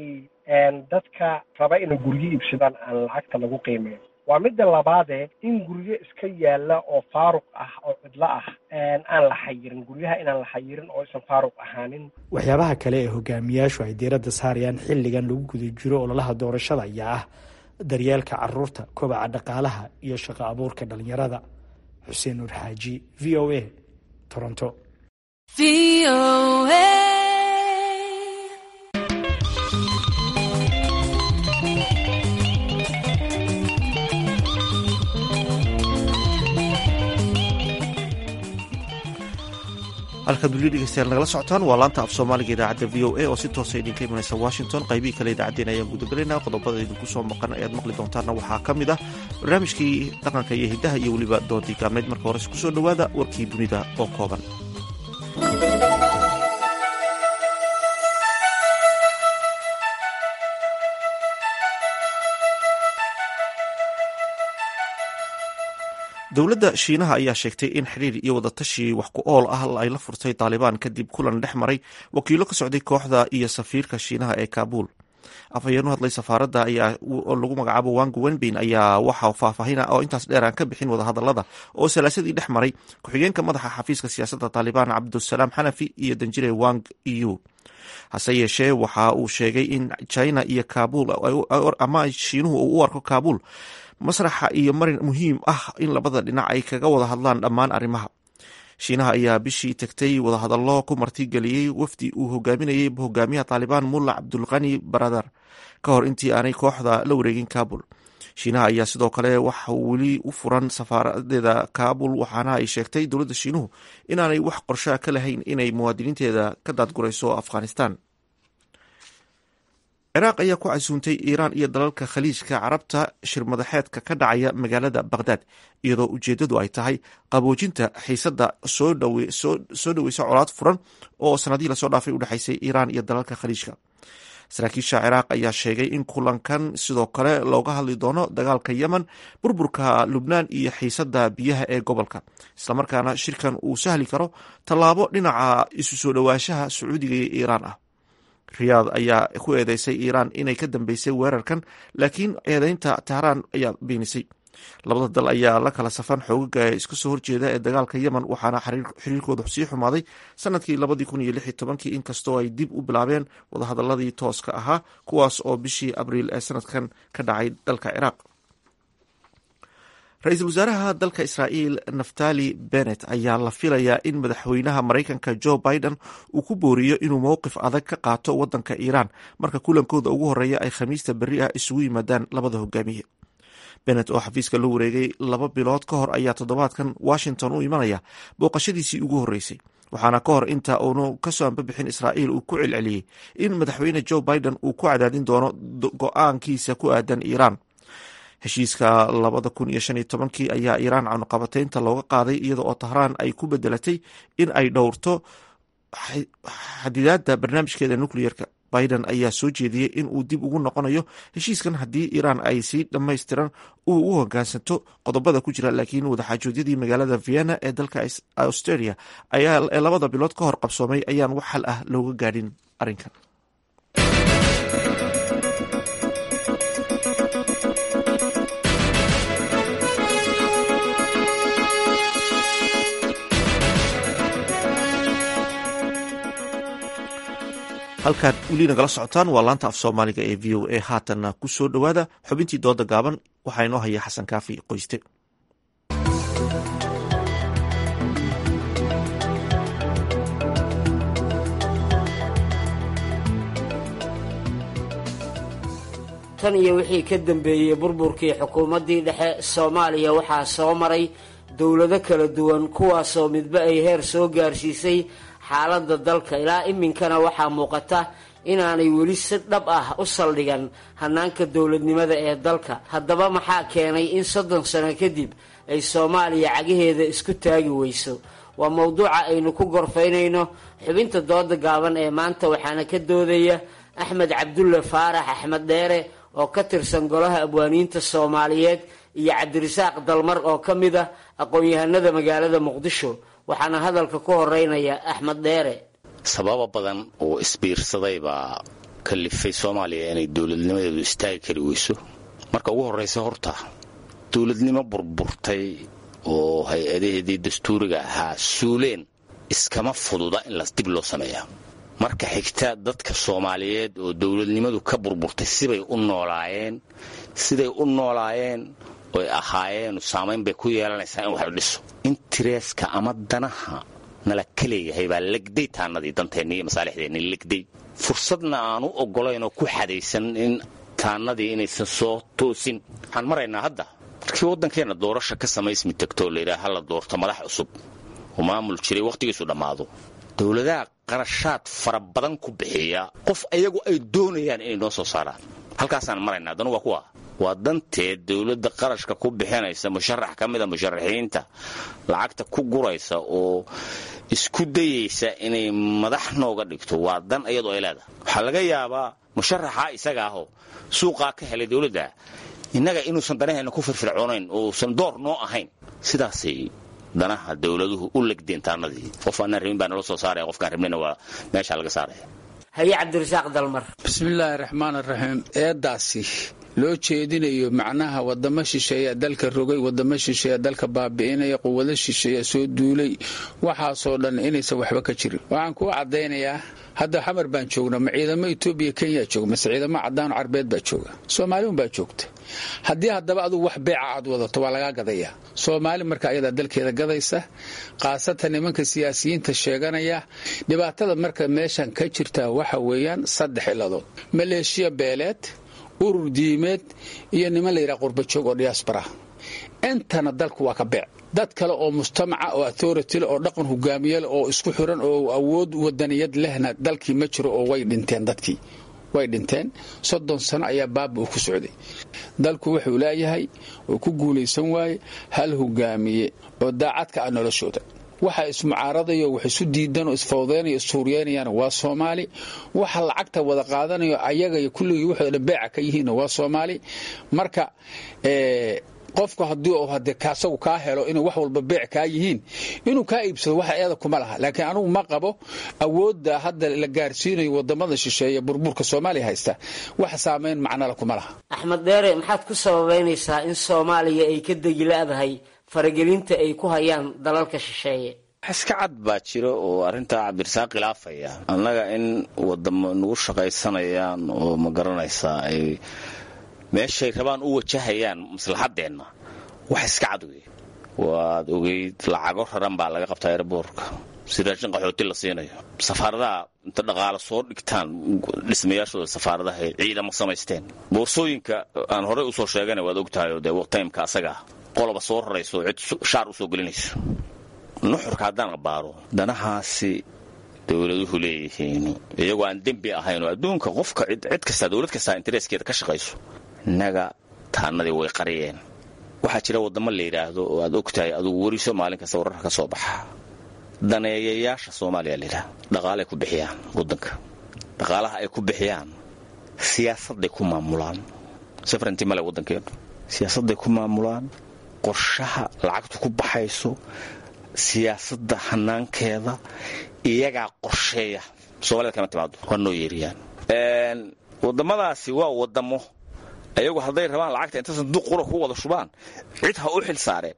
dadka raba inay guryo iibsadaan aan lacagta lagu qiimeyn waa midda labaade in guryo iska yaalla oo faaruq ah oo cidlo ah aan la xayirin guryaha inaan la xayirin oo aysan faaruq ahaanin waxyaabaha kale ee hogaamiyaashu ay diiradda saarayaan xilligan lagu guda jiro ololaha doorashada ayaa ah daryeelka caruurta kobaca dhaqaalaha iyo shaqo abuurka dhalinyarada xuseen nuur xaaji v o a toronto halkaad weli dhegeystayaal nagala socotaan waa laanta af soomaaliga idaacadda v o a oo si toosa idinka imanaysa washington qaybihii kale idaacaddeen ayaan gudagelayna qodobada idinku soo maqan ayaad maqli doontaanna waxaa ka mid ah barnaamijkii dhaqanka iyo hiddaha iyo weliba doontii gaabnayd marka hores ku soo dhowaada warkii dunida oo kooban dowladda shiinaha ayaa sheegtay in xiriir iyo wadatashi wax ku ool ah ay la furtay taalibaan kadib kulan dhex maray wakiilo ka socday kooxda iyo safiirka shiinaha ee kaabul afhayeenu hadlay safaaradda ayaa oo lagu magacaabo wangu wenbin ayaa waxa faahfaahina oo intaas dheer aan ka bixin wadahadalada oo salaasadii dhex maray ku-xigeenka madaxa xafiiska siyaasadda taalibaan cabdusalaam xanafi iyo danjire wang eu hase yeeshee waxa uu sheegay in china iyo kabul ama shiinuhu uu u arko kabul masraxa iyo marin muhiim ah in labada dhinac ay kaga wada hadlaan dhammaan arrimaha shiinaha ayaa bishii tagtay wadahadallo ku martigeliyey wafdi uu hogaaminayay hogaamiyaha taalibaan mulla cabdulqani baradar ka hor intii aanay kooxda la wareegin kabul shiinaha ayaa sidoo kale waxa weli u furan safaaradeeda kabul waxaana ay sheegtay dowladda shiinuhu inaanay wax qorshaa ka lahayn inay muwaadiniinteeda ka daadgurayso afghanistan ciraaq ayaa ku casuuntay iiraan iyo dalalka khaliijka carabta shirmadaxeedka ka dhacaya magaalada bakhdad iyadoo ujeeddadu ay tahay qaboojinta xiisadda soo dhoweysa colaad furan oo sanadihii lasoo dhaafay u dhexaysay iiraan iyo dalalka khaliijka saraakiisha ciraaq ayaa sheegay in kulankan sidoo kale looga hadli doono dagaalka yemen burburka lubnaan iyo xiisadda biyaha ee gobolka islamarkaana shirkan uu sahli karo tallaabo dhinaca isu soo dhowaanshaha sacuudiga iyo iiraan ah riyaad ayaa ku eedeysay iiraan inay ka dambeysay weerarkan laakiin eedeynta tehraan ayaa beenisay labada dal ayaa la kala safan xoogaga iska soo horjeeda ee dagaalka yemen waxaana xiriirkooda sii xumaaday sanadkii labadii kun iyo lix iyo tobankii inkastoo ay dib u bilaabeen wadahadaladii tooska ahaa kuwaas oo bishii abriil ee sanadkan ka dhacay dalka ciraaq ra-iisul wasaaraha dalka israa'iil naftali bennet ayaa la filayaa in madaxweynaha maraykanka joe biden uu ku booriyo inuu mowqif adag ka qaato waddanka iiraan marka kulankooda ugu horreeya ay khamiista berri ah isugu yimaadaan labada hogaamiye bennet oo xafiiska la wareegay laba bilood ka hor ayaa toddobaadkan washington u imanaya booqashadiisii ugu horreysay waxaana ka hor inta uunu kasoo anbabixin israa'iil uu ku celceliyey in madaxweyne joe biden uu ku cadaadin doono go-aankiisa ku aadan iiraan heshiiska labada kun iyo shan iyo tobankii ayaa iiraan canuqabateynta looga qaaday iyada oo tahraan ay ku bedelatay in ay dhowrto xadidaadda barnaamijkeeda nucleyerka biden ayaa soo jeediyey in uu dib ugu noqonayo heshiiskan haddii iiraan ay sii dhammaystiran uu u hogaansanto qodobada ku jira laakiin wadaxaajoodyadii magaalada vienna ee dalka australia ee labada bilood ka hor qabsoomay ayaan wax xal ah looga gaadhin arrinkan halkaad weli nagala socotaan waa laanta af soomaaliga ee v o a haatanna ku soo dhowaada xubintii dooda gaaban waxaa inoo haya xasan kaafi qoyste tan iyo wixii ka dambeeyey burburkii xukuumaddii dhexe soomaaliya waxaa soo maray dowlado kala duwan kuwaasoo midba ay heer soo gaarsiisay xaaladda dalka ilaa iminkana waxaa muuqata inaanay weli si dhab ah u saldhigan hannaanka dowladnimada ee dalka haddaba maxaa keenay in soddon sano kadib ay soomaaliya cagaheeda isku taagi weyso waa mowduuca aynu ku gorfaynayno xubinta dooda gaaban ee maanta waxaana ka doodaya axmed cabdulle faarax axmed dheere oo ka tirsan golaha abwaaniinta soomaaliyeed iyo cabdirasaaq dalmar oo ka mid ah aqoon-yahanada magaalada muqdisho waxaana hadalka ku horeynaya axmed dheere sababa badan oo isbiirsaday baa kalifay soomaaliya inay dowladnimadeedu istaagi kari weyso marka ugu horraysa horta dowladnimo burburtay oo hay-adaheedii dastuuriga ahaa suuleen iskama fududa in las dib loo sameeyaa marka xigta dadka soomaaliyeed oo dowladnimadu ka burburtay sibay u noolaayeen siday u noolaayeen oy ahaayeen saamayn bay ku yeelanaysaa in wax la dhiso intereeska ama danaha nala ka leeyahay baa legday taanadii danteenni iyo masaalixdeenni legday fursadna aan u oggolayn oo ku xadaysan in taanadii inaysan soo toosin waxaan maraynaa hadda markii waddankeenna doorasha ka samaysmi tagtoo layidhaha ha la doorto madax cusub oo maamul jiray wakhtigiisu dhammaado dowladaha qarashaad fara badan ku bixiya qof ayagu ay doonayaan inay noo soo saaraan halkaasaan maraynaa danu waa kuwa waa danteed dowladda qarashka ku bixinaysa musharax ka mida musharaxiinta lacagta ku guraysa oo isku dayaysa inay madax nooga dhigto waa dan iyadoo ay leedahay waxaa laga yaabaa musharaxa isaga ahoo suuqaa ka helay dowladda innaga inuusan danaheenna ku firfircoonayn uusan door noo ahayn sidaasay danaha dowladuhu u legdeen taanadii qof aanaan rabin baa nala soo saaraya qofkaan rabnina waa meeshaa laga saaraya haye cabdirasaaq dalmar bismillaahi raxmaan raxiim eedaasi loo jeedinayo macnaha wadamo shisheeya dalka rogay wadamo shisheeya dalka baabi'inaya quwado shisheeya soo duulay waxaasoo dhan inaysan waxba ka jirin waxaan kuu caddaynayaa hadda xamar baan joognaa ma ciidamo etoobiya kenya jooga mase ciidamo caddaano carbeed baa jooga soomaaliun baa joogta haddii haddaba adugu wax beeca aad wadato waa lagaa gadayaa soomaali marka ayadaa dalkeeda gadaysa khaasatan nimanka siyaasiyiinta sheeganaya dhibaatada marka meeshan ka jirta waxa weeyaan saddex ciladood maleeshiya beeleed urur diimeed iyo niman layidhaha qurbajoog oo diyaasbara intana dalku waa ka beec dad kale oo mujtamaca oo authority oo dhaqan hogaamiyale oo isku xiran oo awood wadaniyad lehna dalkii ma jiro oo way dhinteen dadkii way dhinteen soddon sano ayaa baaba uu ku socday dalku wuxuu leeyahay oo ku guulaysan waaye hal hogaamiye oo daacadka ah noloshooda waxa ismucaaradayo wax isu diidan oo isfawdeynayo issuuriyeynayaan waa soomaali waxa lacagta wada qaadanayo ayaga iyo kulligii waxooda dhan beeca ka yihiinna waa soomaali marka qofku haddii uu hade asagu kaa helo inay wax walba beec kaa yihiin inuu kaa iibsado waxa eeda kuma laha laakiin anugu ma qabo awoodda hadda la gaarsiinayo wadamada shisheeye burburka soomaaliya haysta wax saamayn macnala kuma laha axmed dheere maxaad ku sababaynaysaa in soomaaliya ay ka degi la'dahay faragelinta ay ku hayaan dalalka shisheeye iska cad baa jiro oo arrintaa cabdirasaaq khilaafaya annaga in wadamo nagu shaqaysanayaan oo ma garanaysaa ay meeshay rabaan u wajahayaan maslaxadeenna wax iska cad wey waad ogeyd lacago raran baa laga qabtaa erboorka si raashin qaxooti la siinayo safaaradaha inta dhaqaalo soo dhigtaan dhismayaashooda safaaradaha ay ciidamo samaysteen boorsooyinka aan horey usoo sheegana waad ogtahay oo dee taymka asagaa qoloba soo rarayso cid shaar usoo gelinayso nuxurka haddaan abaaro danahaasi dowladuhu leeyihiin iyagoo aan dembi ahayn oo adduunka qofka cid kastaa dowlad kastaa intereeskeeda ka shaqayso innaga taanadii way qariyeen waxaa jira waddamo la yidhaahdo oo aad ogtahay adugu weriso maalin kasta wararka ka soo baxa daneeyayaasha soomaaliya layidhaha dhaqaalay ku bixiyaan waddanka dhaqaalaha ay ku bixiyaan siyaasadday ku maamulaan safranti male waddankeenu siyaasadday ku maamulaan qorshaha lacagtu ku baxayso siyaasadda hanaankeeda iyagaa qorsheeya somalida kama timaado waa noo yeeriyaan waddamadaasi waa waddamo ayagu hadday rabaan lacagta inta sanduuq qura ku wada shubaan cid ha u xil saareen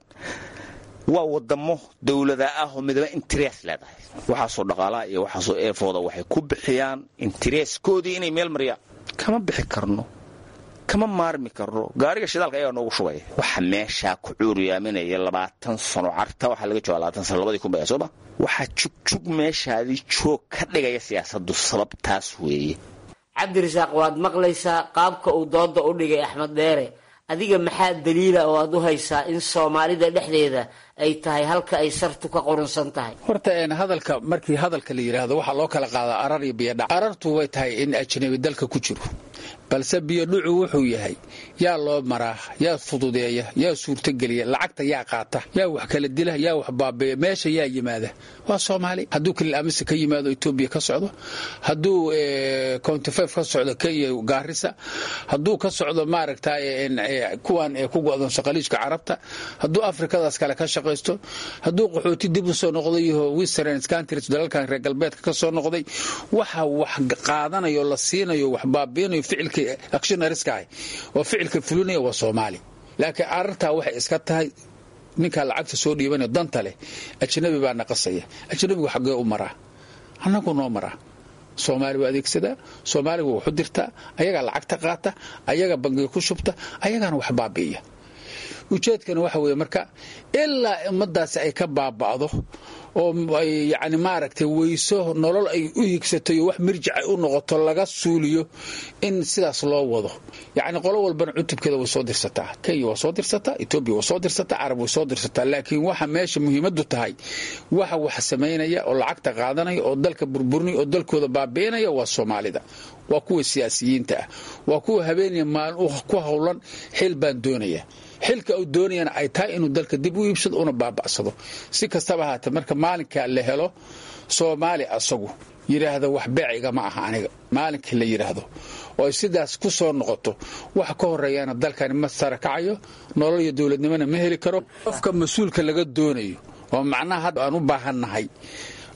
waa waddamo dowlada ah oo midaba interees leedahay waxaasoo dhaqaalaha iyo waxaasoo eefooda waxay ku bixiyaan intereeskoodii inay meel mariyaan kama bixi karno kama maarmi karno gaariga shidaalka ayaa noogu shubaya waxa meeshaa ku cuuriyaaminaya labaatan sano carta waxaa laga jooga labaatan sano labadii kun baya sooma waxaa jugjug meeshaadii joog ka dhigaya siyaasaddu sababtaas weeye cabdirasaaq waad maqlaysaa qaabka uu dooda u dhigay axmed dheere adiga maxaa daliila oo aad u haysaa in soomaalida dhexdeeda ay tahay halka ay sartu ka qurunsan tahay horta hadalka markii hadalka la yidhaahdo waxaa loo kala qaadaa arar iyo biyodhac arartu way tahay in ajnabi dalka ku jiro balse biyodhucu wuxuu yahay yaa loo maraa yaa fududeeya yaa suurtogeliya lacagta yaa qaata yaa wax kala dila yaa wax baabeeya meesha yaa yimaada waa soomaali hadduu kalil amise ka yimaado etoobiya ka socdo hadduu countifef ka socdo kenya gaarisa hadduu ka socdo maaragta kuwan ku go'doonso khaliijka carabta hadduu afrikadaas kale ka shaqaysto hadduu qaxooti dib u soo noqday iyo western countries dalalkan reer galbeedka ka soo noqday waxa wax qaadanayo la siinayo wax baabiinayo ficilka actionariska ah oo ficilka fulinaya waa soomaali laakiin arartaa waxay iska tahay ninkaa lacagta soo dhiibanaya danta leh ajnabi baa naqasaya ajnabigu xaggee u maraa annagu noo maraa soomaali waa adeegsadaa soomaaliga waxu dirtaa ayagaa lacagta qaata ayagaa bangiga ku shubta ayagaana wax baabi'iya ujeedkana waxa weeye marka ilaa ummadaasi ay ka baaba'do oo ay yacni maaragtay weyso nolol ay u higsatayo wax mirjic ay u noqoto laga suuliyo in sidaas loo wado yacni qolo walbana cutubkeeda way soo dirsataa kenya waa soo dirsataa etoobiya waa soo dirsataa carab way soo dirsataa laakiin waxa meesha muhiimaddu tahay waxa wax samaynaya oo lacagta qaadanaya oo dalka burburinaya oo dalkooda baabi'inaya waa soomaalida waa kuwa siyaasiyiinta ah waa kuwa habeenaya maalin ku howlan xil baan doonaya xilka uu doonayana ay tahay inuu dalka dib u iibsado una baaba'sado si kastaba ahaatee marka maalinka la helo soomaali asagu yidhaahda wax beeciga ma aha aniga maalinka la yidhaahdo oo ay sidaas ku soo noqoto waxa ka horeeyaana dalkani ma sara kacayo nolol iyo dowladnimona ma heli karo qofka mas-uulka laga doonayo oo macnaha hadda aan u baahannahay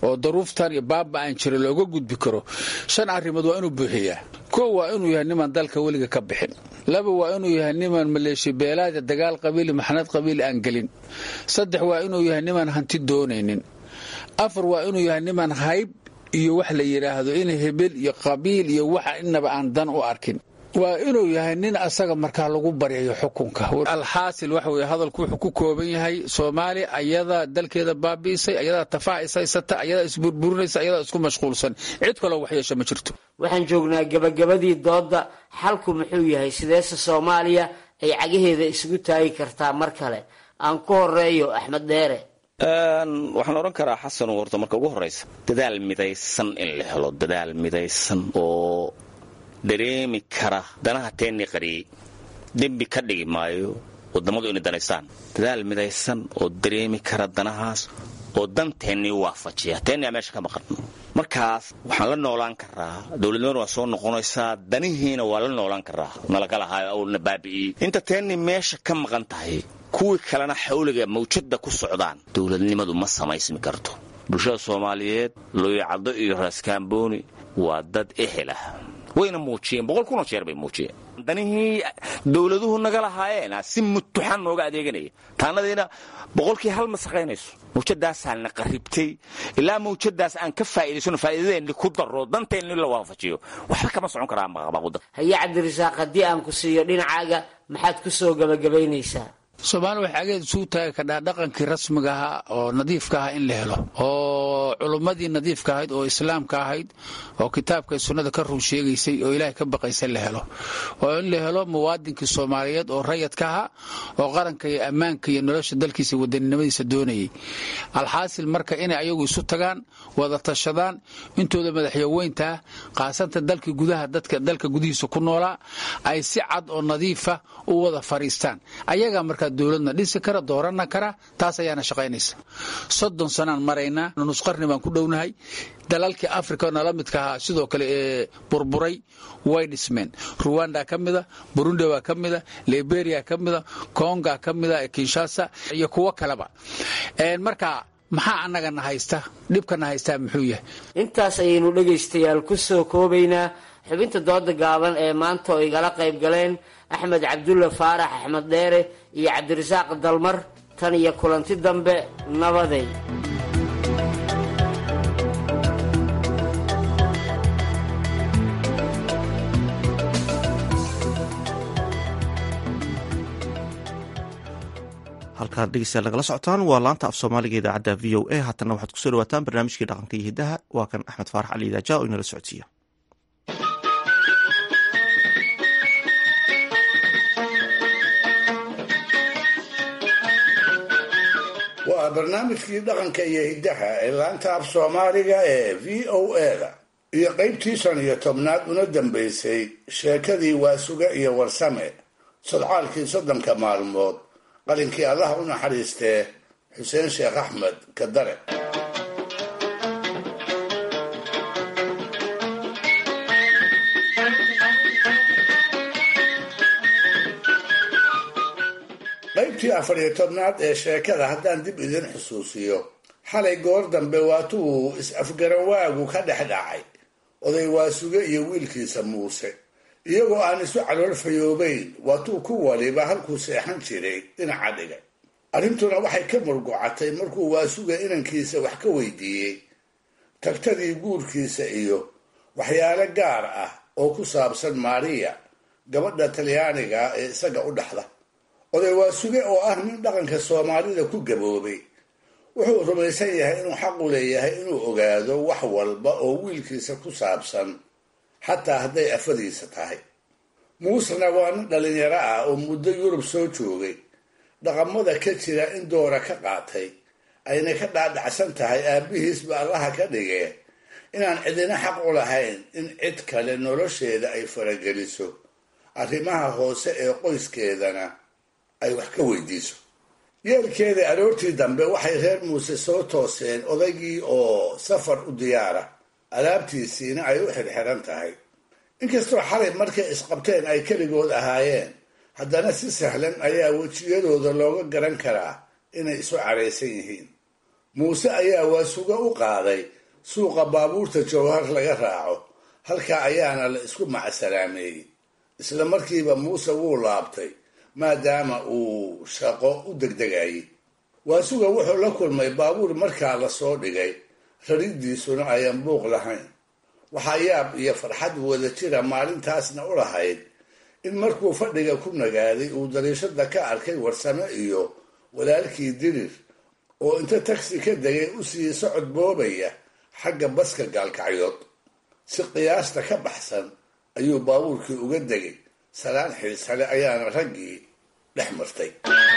oo daruuftan iyo baaba aan jira looga gudbi karo shan arrimood waa inuu buuxiyaa kow waa inuu yahay niman dalka weliga ka bixin laba waa inuu yahay niman maleeshiya beelaada dagaal qabiili maxnad qabiili aan gelin saddex waa inuu yahay niman hanti doonaynin afar waa inuu yahay niman hayb iyo wax la yidhaahdo in hebel iyo qabiil iyo waxa inaba aan dan u arkin waa inuu yahay nin asaga markaa lagu baryayo xukunka alxaasil waxa weye hadalku wuxuu ku kooban yahay soomaaliya ayadaa dalkeeda baabi'isay ayadaa tafaac ishaysata ayadaa isburburinaysa ayadaa isku mashquulsan cid kaloo waxyeesha ma jirto waxaan joognaa gebagabadii doodda xalku muxuu yahay sideese soomaaliya ay cagaheeda isugu taagi kartaa mar kale aan ku horeeyo axmed dheere waxaan odhan karaa xasan horta marka ugu horraysa dadaal midaysan in la helo dadaal midaysan oo dareemi kara danaha teennii qariyey dembi ka dhigi maayo wadammadu inay danaystaan dadaal midaysan oo dareemi kara danahaas oo danteennii waafajiya teenniyaa meesha ka maqan markaas waxaan la noolaan karaa dowladnimadu waa soo noqonaysaa danihiina waa la noolaan karaa nalagalahaayo awlna baabi'iyey inta teennii meesha ka maqan tahay kuwii kalena xawliga mawjadda ku socdaan dowladnimadu ma samaysmi karto bulshada soomaaliyeed looyacaddo iyo raaskaambooni waa dad ehel ah wayna muujiyeen boqol kunoo jeer bay muujiyeen danihii dowladuhu naga lahaayeen si mutuxan nooga adeeganaya taanadiina boqolkii hal ma saqaynayso mawjadaasaana qaribtay ilaa mawjadaas aan ka faa'idaysano faa'iidadeenni ku daro danteenni la waafajiyo waxba kama socon karaa maqabaquda haye cabdirasaaq haddii aan ku siiyo dhinacaaga maxaad ku soo gabagabaynaysaa soomaaliya waxay ageed isugu taagi kadhaa dhaqankii rasmiga ahaa oo nadiifka aha in la helo oo culummadii nadiifka ahayd oo islaamka ahayd oo kitaabka sunnada ka run sheegaysay oo ilaahay ka baqaysa la helo oo in la helo muwaadinkii soomaaliyeed oo rayadka ahaa oo qaranka iyo ammaanka iyo nolosha dalkiisa wadaninimadiisa doonayay alxaasil marka inay ayagu isu tagaan wada tashadaan intooda madaxyaweyntaa qaasanta dalka gudaha dadka dalka gudihiisa ku noolaa ay si cad oo nadiifa u wada fariistaan ayagaa markaa dowladna dhisi kara doorana kara taas ayaana shaqaynaysa soddon sanaan maraynaa nusqarni baan ku dhownahay dalalkii africa nala midka ahaa sidoo kale ee burburay way dhismeen ruwanda ka mida burundi baa ka mida liberia ka mida konga ka mida kinshasa iyo kuwo kaleba marka maxaa annagana haysta dhibkana haystaa muxuu yahay intaas ayaynu dhegaystayaal ku soo koobaynaa xubinta dooda gaaban ee maanta oo igala qayb galeen axmed cabdulla faarax axmed dheere iyo cabdirasaaq dalmar tan iyo kulanti dambe nabaday halkaad dhegeystayaal nagala socotaan waa laanta af soomaaliga idaacadda v o a haatanna waxaad kusoo dhawaataan barnaamijkii dhaqanka iyo hiddaha waa kan axmed faarax cali idaaja oo inala socodsiiya waa barnaamijkii dhaqanka iyo hiddaha ee laanta af soomaaliga ee v o a-da iyo qaybtii shan iyo tobnaad una dambaysay sheekadii waasuga iyo warsame sodcaalkii soddonka maalmood qalinkii allah u naxariistee xuseen sheekh axmed kadare qaybtii afar iyo tobnaad ee sheekada haddaan dib idin xusuusiyo xalay goor dambe waatuu is-afgarawaagu ka dhex dhacay oday waasuge iyo wiilkiisa muuse iyagoo aan isu calool fayoobayn waatuu ku waliba halkuu seexan jiray dhinaca dhigay arrintuna waxay ka murgucatay markuu waasuga inankiisa wax ka weydiiyey tagtadii guurkiisa iyo waxyaalo gaar ah oo ku saabsan maariya gabadha talyaaniga ee isaga u dhaxda oday waasuge oo ah nin dhaqanka soomaalida ku gaboobay wuxuu rumaysan yahay inuu xaqu leeyahay inuu ogaado wax walba oo wiilkiisa ku saabsan xataa hadday afadiisa tahay muusena waa nin dhalinyaro ah oo muddo yurub soo joogay dhaqamada ka jira in doora ka qaatay ayna ka dhaadhacsan tahay aabbihiisba allaha ka dhigee inaan cidina xaq u lahayn in cid kale nolosheeda ay farageliso arrimaha hoose ee qoyskeedana ay wax ka weydiiso yeelkeeda aroortii dambe waxay reer muuse soo tooseen odaygii oo safar u diyaara alaabtiisiina ay u xirxiran tahay inkastoo xalay markay isqabteen ay keligood ahaayeen haddana si sahlan ayaa wejiyadooda looga garan karaa inay isu caraysan yihiin muuse ayaa waasuga u qaaday suuqa baabuurta jowhar laga raaco halkaa ayaana la isku macsalaameeyey isla markiiba muuse wuu laabtay maadaama uu shaqo u degdegayay waasuga wuxuu la kulmay baabuur markaa la soo dhigay raridiisuna ayaan buuq lahayn waxaa yaab iyo farxad wada jira maalintaasna u lahayd in markuu fadhiga ku nagaaday uu dariishada ka arkay warsame iyo walaalkii dirir oo inta tagsi ka degay usii socod boobaya xagga baska gaalkacyood si qiyaasta ka baxsan ayuu baabuurkii uga degay salaan xiisale ayaana raggii dhex martay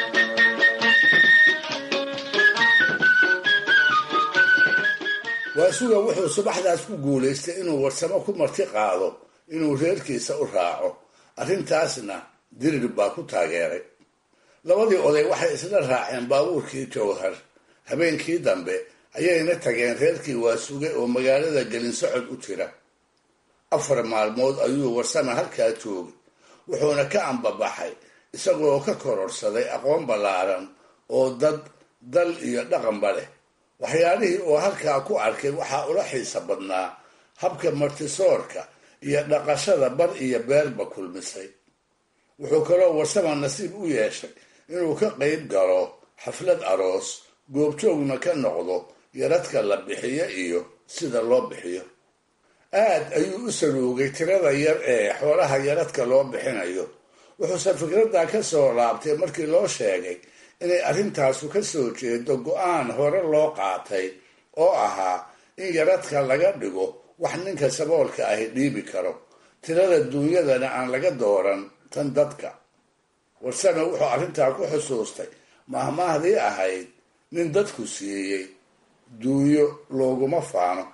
waasuga wuxuu subaxdaas ku guulaystay inuu warsamo ku marti qaado inuu reerkiisa u raaco arrintaasna dirir baa ku taageeray labadii oday waxay isla raaceen baabuurkii jowhar habeenkii dambe ayayna tageen reerkii waasuge oo magaalada gelinsocod u jira afar maalmood ayuu warsame halkaa joogay wuxuuna ka ambabaxay isagoo ka kororsaday aqoon ballaaran oo dad dal iyo dhaqanba leh waxyaalihii oo halkaa ku arkay waxaa ula xiisa badnaa habka martisoorka iyo dhaqashada bar iyo beerba kulmisay wuxuu kaloo warsama nasiib u yeeshay inuu ka qayb galo xaflad aroos goobjoogna ka noqdo yaradka la bixiyo iyo sida loo bixiyo aad ayuu u saluugay tirada yar ee xoolaha yaradka loo bixinayo wuxuuse fikradda ka soo laabtay markii loo sheegay inay arrintaasu ka soo jeedo go-aan hore loo qaatay oo ahaa in yaradka laga dhigo wax ninka saboolka ahi dhiibi karo tirada duunyadana aan laga dooran tan dadka warsame wuxuu arrintaa ku xusuustay mahmaahdii ahayd nin dadku siiyey duunyo looguma faano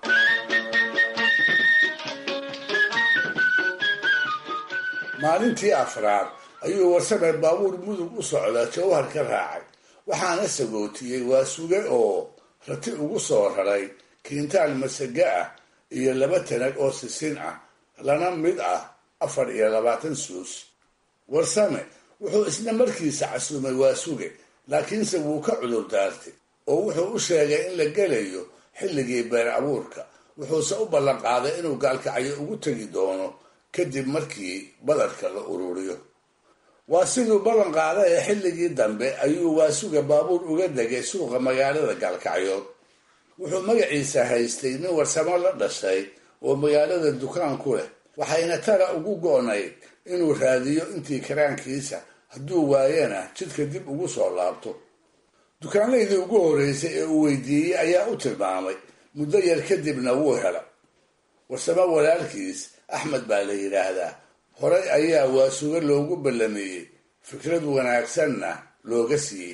maalintii afraad ayuu warsame baabuur mudug u socda jawhar ka raacay waxaana sagootiyey waa suge oo rati ugu soo raray kiintaal masaga ah iyo laba tanag oo sisin ah lana mid ah afar iyo labaatan suus warsame wuxuu isna markiisa casuumay waa suge laakiinse wuu ka cudur daartay oo wuxuu u sheegay in la gelayo xilligii beer abuurka wuxuuse u ballanqaaday inuu gaalkacyo ugu tegi doono kadib markii badarka la ururiyo waa siduu ballan qaada ee xilligii dambe ayuu waasuga baabuur uga degay suuqa magaalada gaalkacyood wuxuu magaciisa haystay nin warsamo la dhashay oo magaalada dukaan ku leh waxayna tara ugu go-nayd inuu raadiyo intii karaankiisa hadduu waayana jidka dib ugu soo laabto dukaanlaydii ugu horreysay ee uu weydiiyey ayaa u tilmaamay muddo yar kadibna wuu hela warsamo walaalkiis axmed baa la yidhaahdaa horay ayaa waasuga loogu ballameeyey fikrad wanaagsanna looga siiyey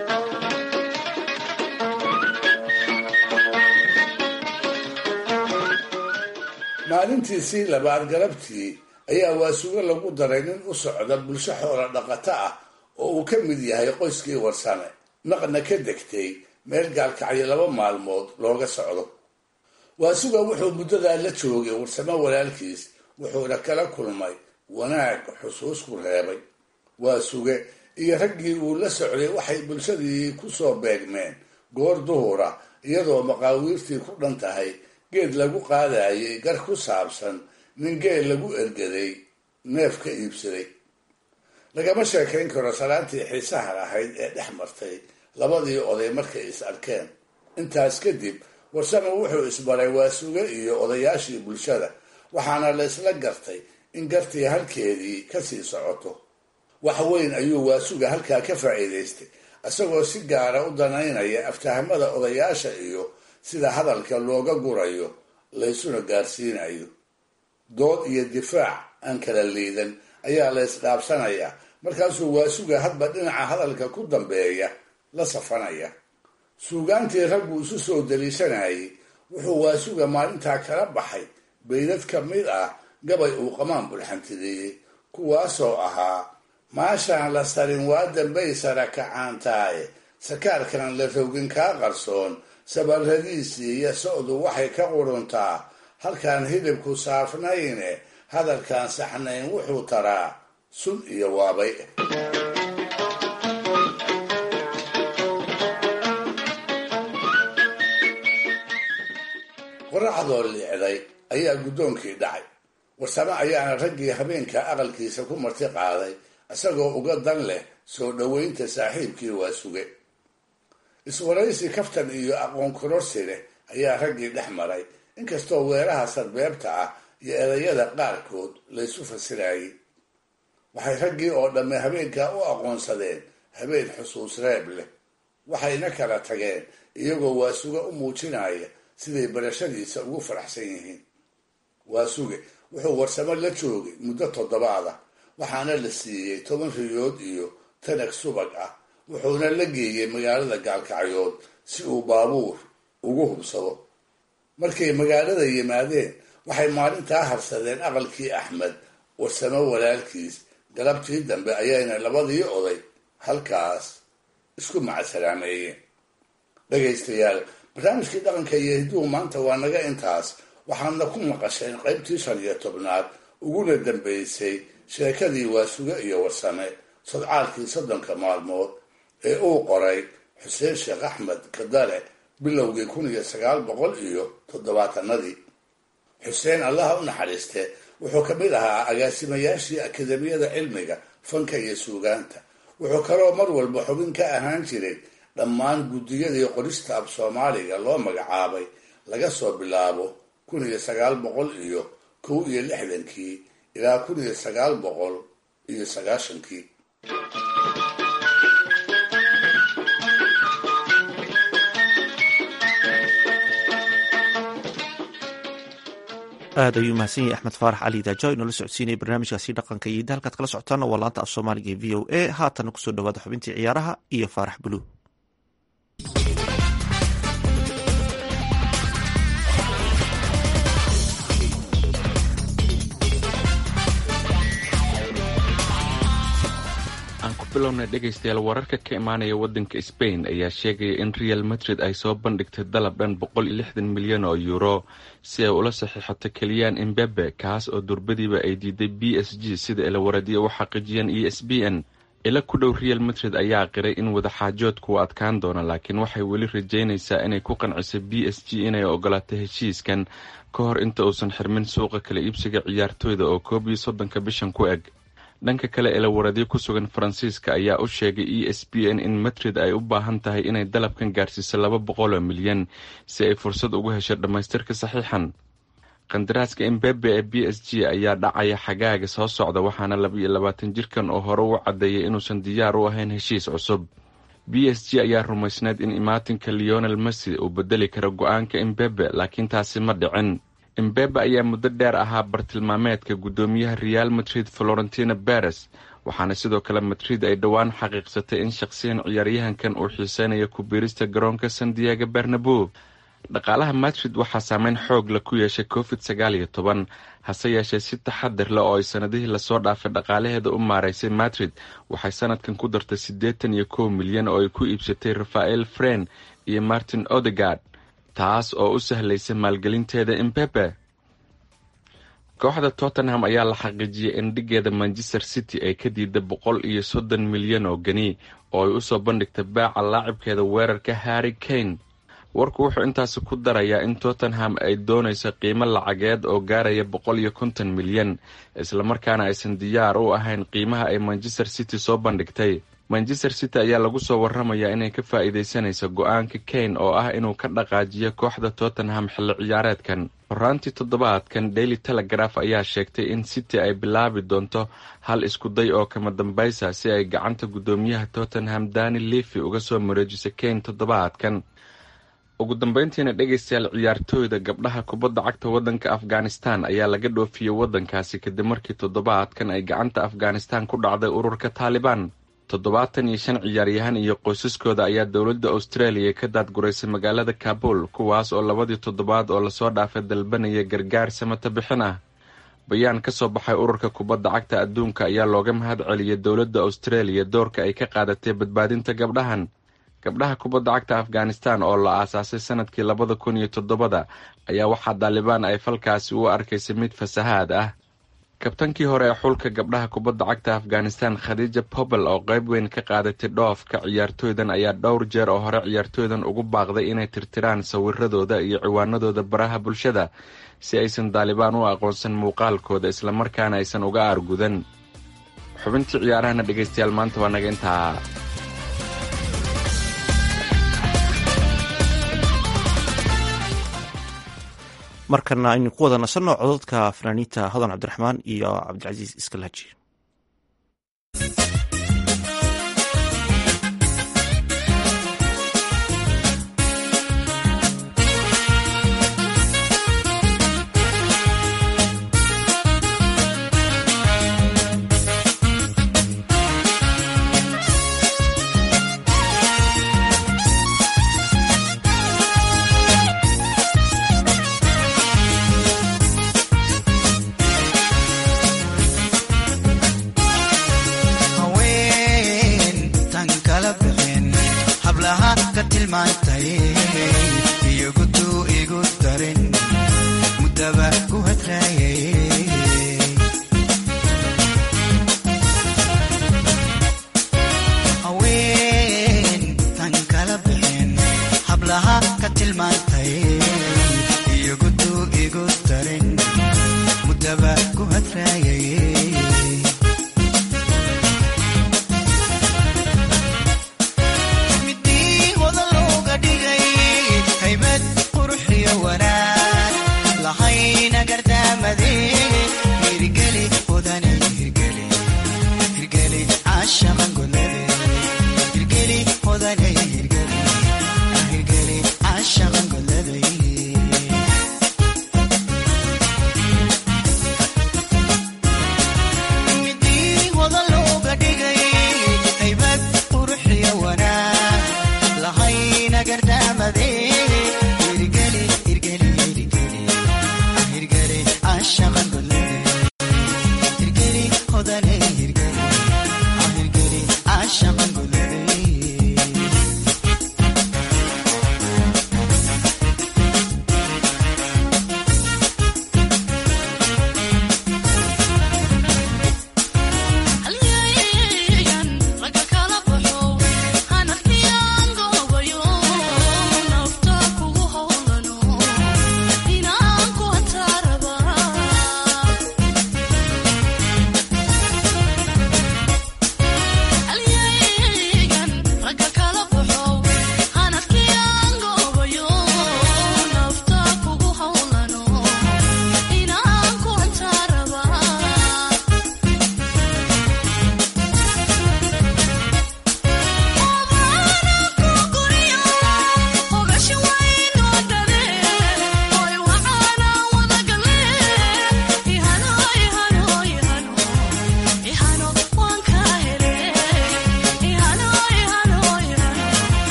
maalintiisii labaad galabtii ayaa waasuga lagu daray nin u socda bulsho xoola dhaqato ah oo uu ka mid yahay qoyskii warsame naqna ka degtay meel gaalkacyo laba maalmood looga socdo waasuga wuxuu muddadaa la joogay warsamo walaalkiis wuxuuna kala kulmay wanaag xusuus ku reebay waa suge iyo raggii uu la socday waxay bulshadii ku soo beegmeen goor duhura iyadoo maqaawiirtii ku dhan tahay geed lagu qaadayay gar ku saabsan nin geel lagu ergaday neef ka iibsaday lagama sheekayn karo salaantii xiisaha lahayd ee dhex martay labadii oday markay is arkeen intaas kadib warsame wuxuu isbaray waasuge iyo odayaashii bulshada waxaana la isla gartay in gartii halkeedii kasii socoto wax weyn ayuu waasuga halkaa ka faa'iidaystay isagoo si gaara u danaynaya aftahamada odayaasha iyo sida hadalka looga gurayo laysuna gaarsiinayo dood iyo difaac aan kala liidan ayaa la ysdhaabsanayaa markaasuu waasuga hadba dhinaca hadalka ku dambeeya la safanaya suugaantii raggu isu soo daliishanayay wuxuu waasuga maalintaa kala baxay baydad ka mid ah gabay uu qamaan bulxantideeyey kuwaasoo ahaa maashaan la sarin waa dambay sara kacaantaaye sakaarkan la rogin kaa qarsoon sabarradiisii iyo socdu waxay ka quruntaa halkaan hilibku saafnayne hadalkaan saxnayn wuxuu taraa sun iyo waabay qoraxdoo liicday ayaa guddoonkii dhacay warsame ayaana raggii habeenka aqalkiisa ku marti qaaday isagoo uga dan leh soo dhoweynta saaxiibkii waa suge iswaraysi kaftan iyo aqoon kororsi leh ayaa raggii dhex maray inkastoo weeraha sarbeebta ah iyo erayada qaarkood laysu fasirayay waxay raggii oo dhamme habeenkaa u aqoonsadeen habeen xusuus reeb leh waxayna kala tageen iyagoo waasuge u muujinaya siday barashadiisa ugu faraxsan yihiin waasuge wuxuu warsamo la joogay muddo toddobaad ah waxaana la siiyey toban riyood iyo tanag subag ah wuxuuna la geeyey magaalada gaalkacyood si uu baabuur ugu hubsado markay magaalada yimaadeen waxay maalintaa harsadeen aqalkii axmed warsamo walaalkiis galabtii dambe ayayna labadii oday halkaas isku macasalaameeyeen dhegaystayaal barnaamijkii dhaqanka iyo hidduhu maanta waa naga intaas waxaadna ku maqasheen qaybtii shan iyo tobnaad uguna dambaysay sheekadii waasuge iyo warsame sodcaalkii soddonka maalmood ee uu qoray xuseen sheekh axmed kadale bilowgii kun iyo sagaal boqol iyo toddobaatanadii xuseen allaha u naxariiste wuxuu ka mid ahaa agaasimayaashii akademiyada cilmiga fanka iyo suugaanta wuxuu kaloo mar walba xubin ka ahaan jiray dhammaan guddiyadii qorista af soomaaliga loo magacaabay laga soo bilaabo kun iyo sagaal boqol iyo kow iyo lixdankii ilaa kun iyo sagaal boqol iyo sagaashankii aad ayuu mahadsan yahay axmed faarax cali daaja inoola socodsiinaya barnaamijkaasi dhaqanka iyo halkaad kala socotaan waa laanta af soomaaliga ee v o a haatana kusoo dhawaada xubintii ciyaaraha iyo faarax buluug aan ku bilownay dhegaystayaal wararka ka imaanaya waddanka sbain ayaa sheegaya in real madrid ay soo bandhigtay dalab dhan boqol iyo lixdan milyan oo euro si ay ula saxiixato keliyaan imbebe kaas oo durbadiiba ay diiday b s g sida ilawaradiya u xaqiijiyeen e s b n ila ku dhow real madrid ayaa qiray in wadaxaajoodku uu adkaan doono laakiin waxay weli rajaynaysaa inay ku qanciso b s g inay ogolaato heshiiskan ka hor inta uusan xirmin suuqa kala iibsiga ciyaartooyda oo koob iyo soddonka bishan ku eg dhanka kale ilawaradyo ku sugan faransiiska ayaa u sheegay e s b n in madrid ay u baahan tahay inay dalabkan gaarsiiso laba boqol oo milyan si ay fursad ugu hesho dhammaystirka saxiixan qandaraaska imbebe ee b s g ayaa dhacaya xagaaga soo socda waxaana laba iyo labaatan jirkan oo hore u caddeeyay inuusan diyaar u ahayn heshiis cusub b s g ayaa rumaysneed in imaatinka leonel messi uu bedeli karo go-aanka imbebe laakiin taasi ma dhicin imbebe ayaa muddo dheer ahaa bartilmaameedka guddoomiyaha real madrid florentina beres waxaana sidoo kale madrid ay dhowaan xaqiiqsatay in shaqsiyan ciyaaryahankan uu xiiseynayo ku biirista garoonka san diego bernabo dhaqaalaha madrid waxaa saameyn xoog la ku yeeshay covid sagaal iyo toban hase yeeshee si taxadir leh oo ay sanadihii lasoo dhaafay dhaqaalaheeda u maaraysay madrid waxay sanadkan ku dartay siddeetan iyo kow milyan oo ay ku iibsatay rafael fren iyo martin odegard taas oo u sahlaysa maalgelinteeda imbebe kooxda tottenham ayaa la xaqiijiyay in dhigeeda manchester city ay ka diiday boqol iyo soddon milyan oo geni oo ay usoo bandhigtay baaca laacibkeeda weerarka harry kane warku wuxuu intaasi ku darayaa in tottenham ay doonayso qiimo lacageed oo gaaraya boqol iyo konton milyan islamarkaana aysan diyaar u ahayn qiimaha ay manchester city soo bandhigtay manchester city ayaa lagu soo waramayaa inay ka faa'iidaysanayso go-aanka kane oo ah inuu ka dhaqaajiyo kooxda tottenham xilli ciyaareedkan horaantii toddobaadkan daily telegraph ayaa sheegtay in city ay bilaabi doonto hal iskuday oo kama dambaysa si ay gacanta guddoomiyaha tottenham dani levi uga soo mareejiso kane toddobaadkan ugu dambeyntiina dhegaystayaal ciyaartooyda gabdhaha kubadda cagta waddanka afghanistan ayaa laga dhoofiyey waddankaasi kadib markii toddobaadkan ay gacanta afghanistan ku dhacday ururka taalibaan toddobaatan iyo shan ciyaaryahan iyo qoysaskooda ayaa dowladda australia ka daadguraysay magaalada kabul kuwaas oo labadii toddobaad oo lasoo dhaafay dalbanaya gargaar samata bixin ah bayaan ka soo baxay ururka kubadda cagta adduunka ayaa looga mahad celiyay dowladda australia doorka ay ka qaadatay badbaadinta gabdhahan gabdhaha kubadda cagta afghanistan oo la aasaasay sanadkii labada kun iyo toddobada ayaa waxaa daalibaan ay falkaasi u arkaysay mid fasahaad ah kabtankii hore ee xulka gabdhaha kubadda cagta afghanistan khadiija pobel oo qayb weyn ka qaadatay dhoofka ciyaartooydan ayaa dhowr jeer oo hore ciyaartooydan ugu baaqday inay tirtiraan sawiradooda iyo ciwaanadooda baraha bulshada si aysan daalibaan u aqoonsan muuqaalkooda islamarkaana aysan uga aargudan xubintii ciyaarahana dhegaystayaal maanta waa naga intaa markana aynu ku wada nasanno cododka fanaaniinta hodan cabdiraxmaan iyo cabdicasiis iskalaaji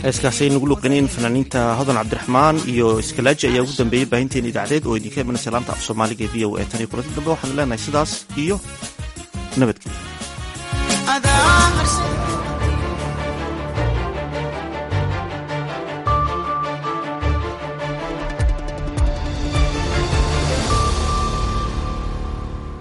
heeskaasi ay nagu luqaneen fanaaniinta hodan cabdiraxmaan iyo iskalaaji ayaa ugu dambeeyey baahinteena idaacadeed oo idinka imanaysa laanta af soomaaliga e v o e tan iyo kulanti dambe waxaan leenahay sidaas iyo nabadgelyo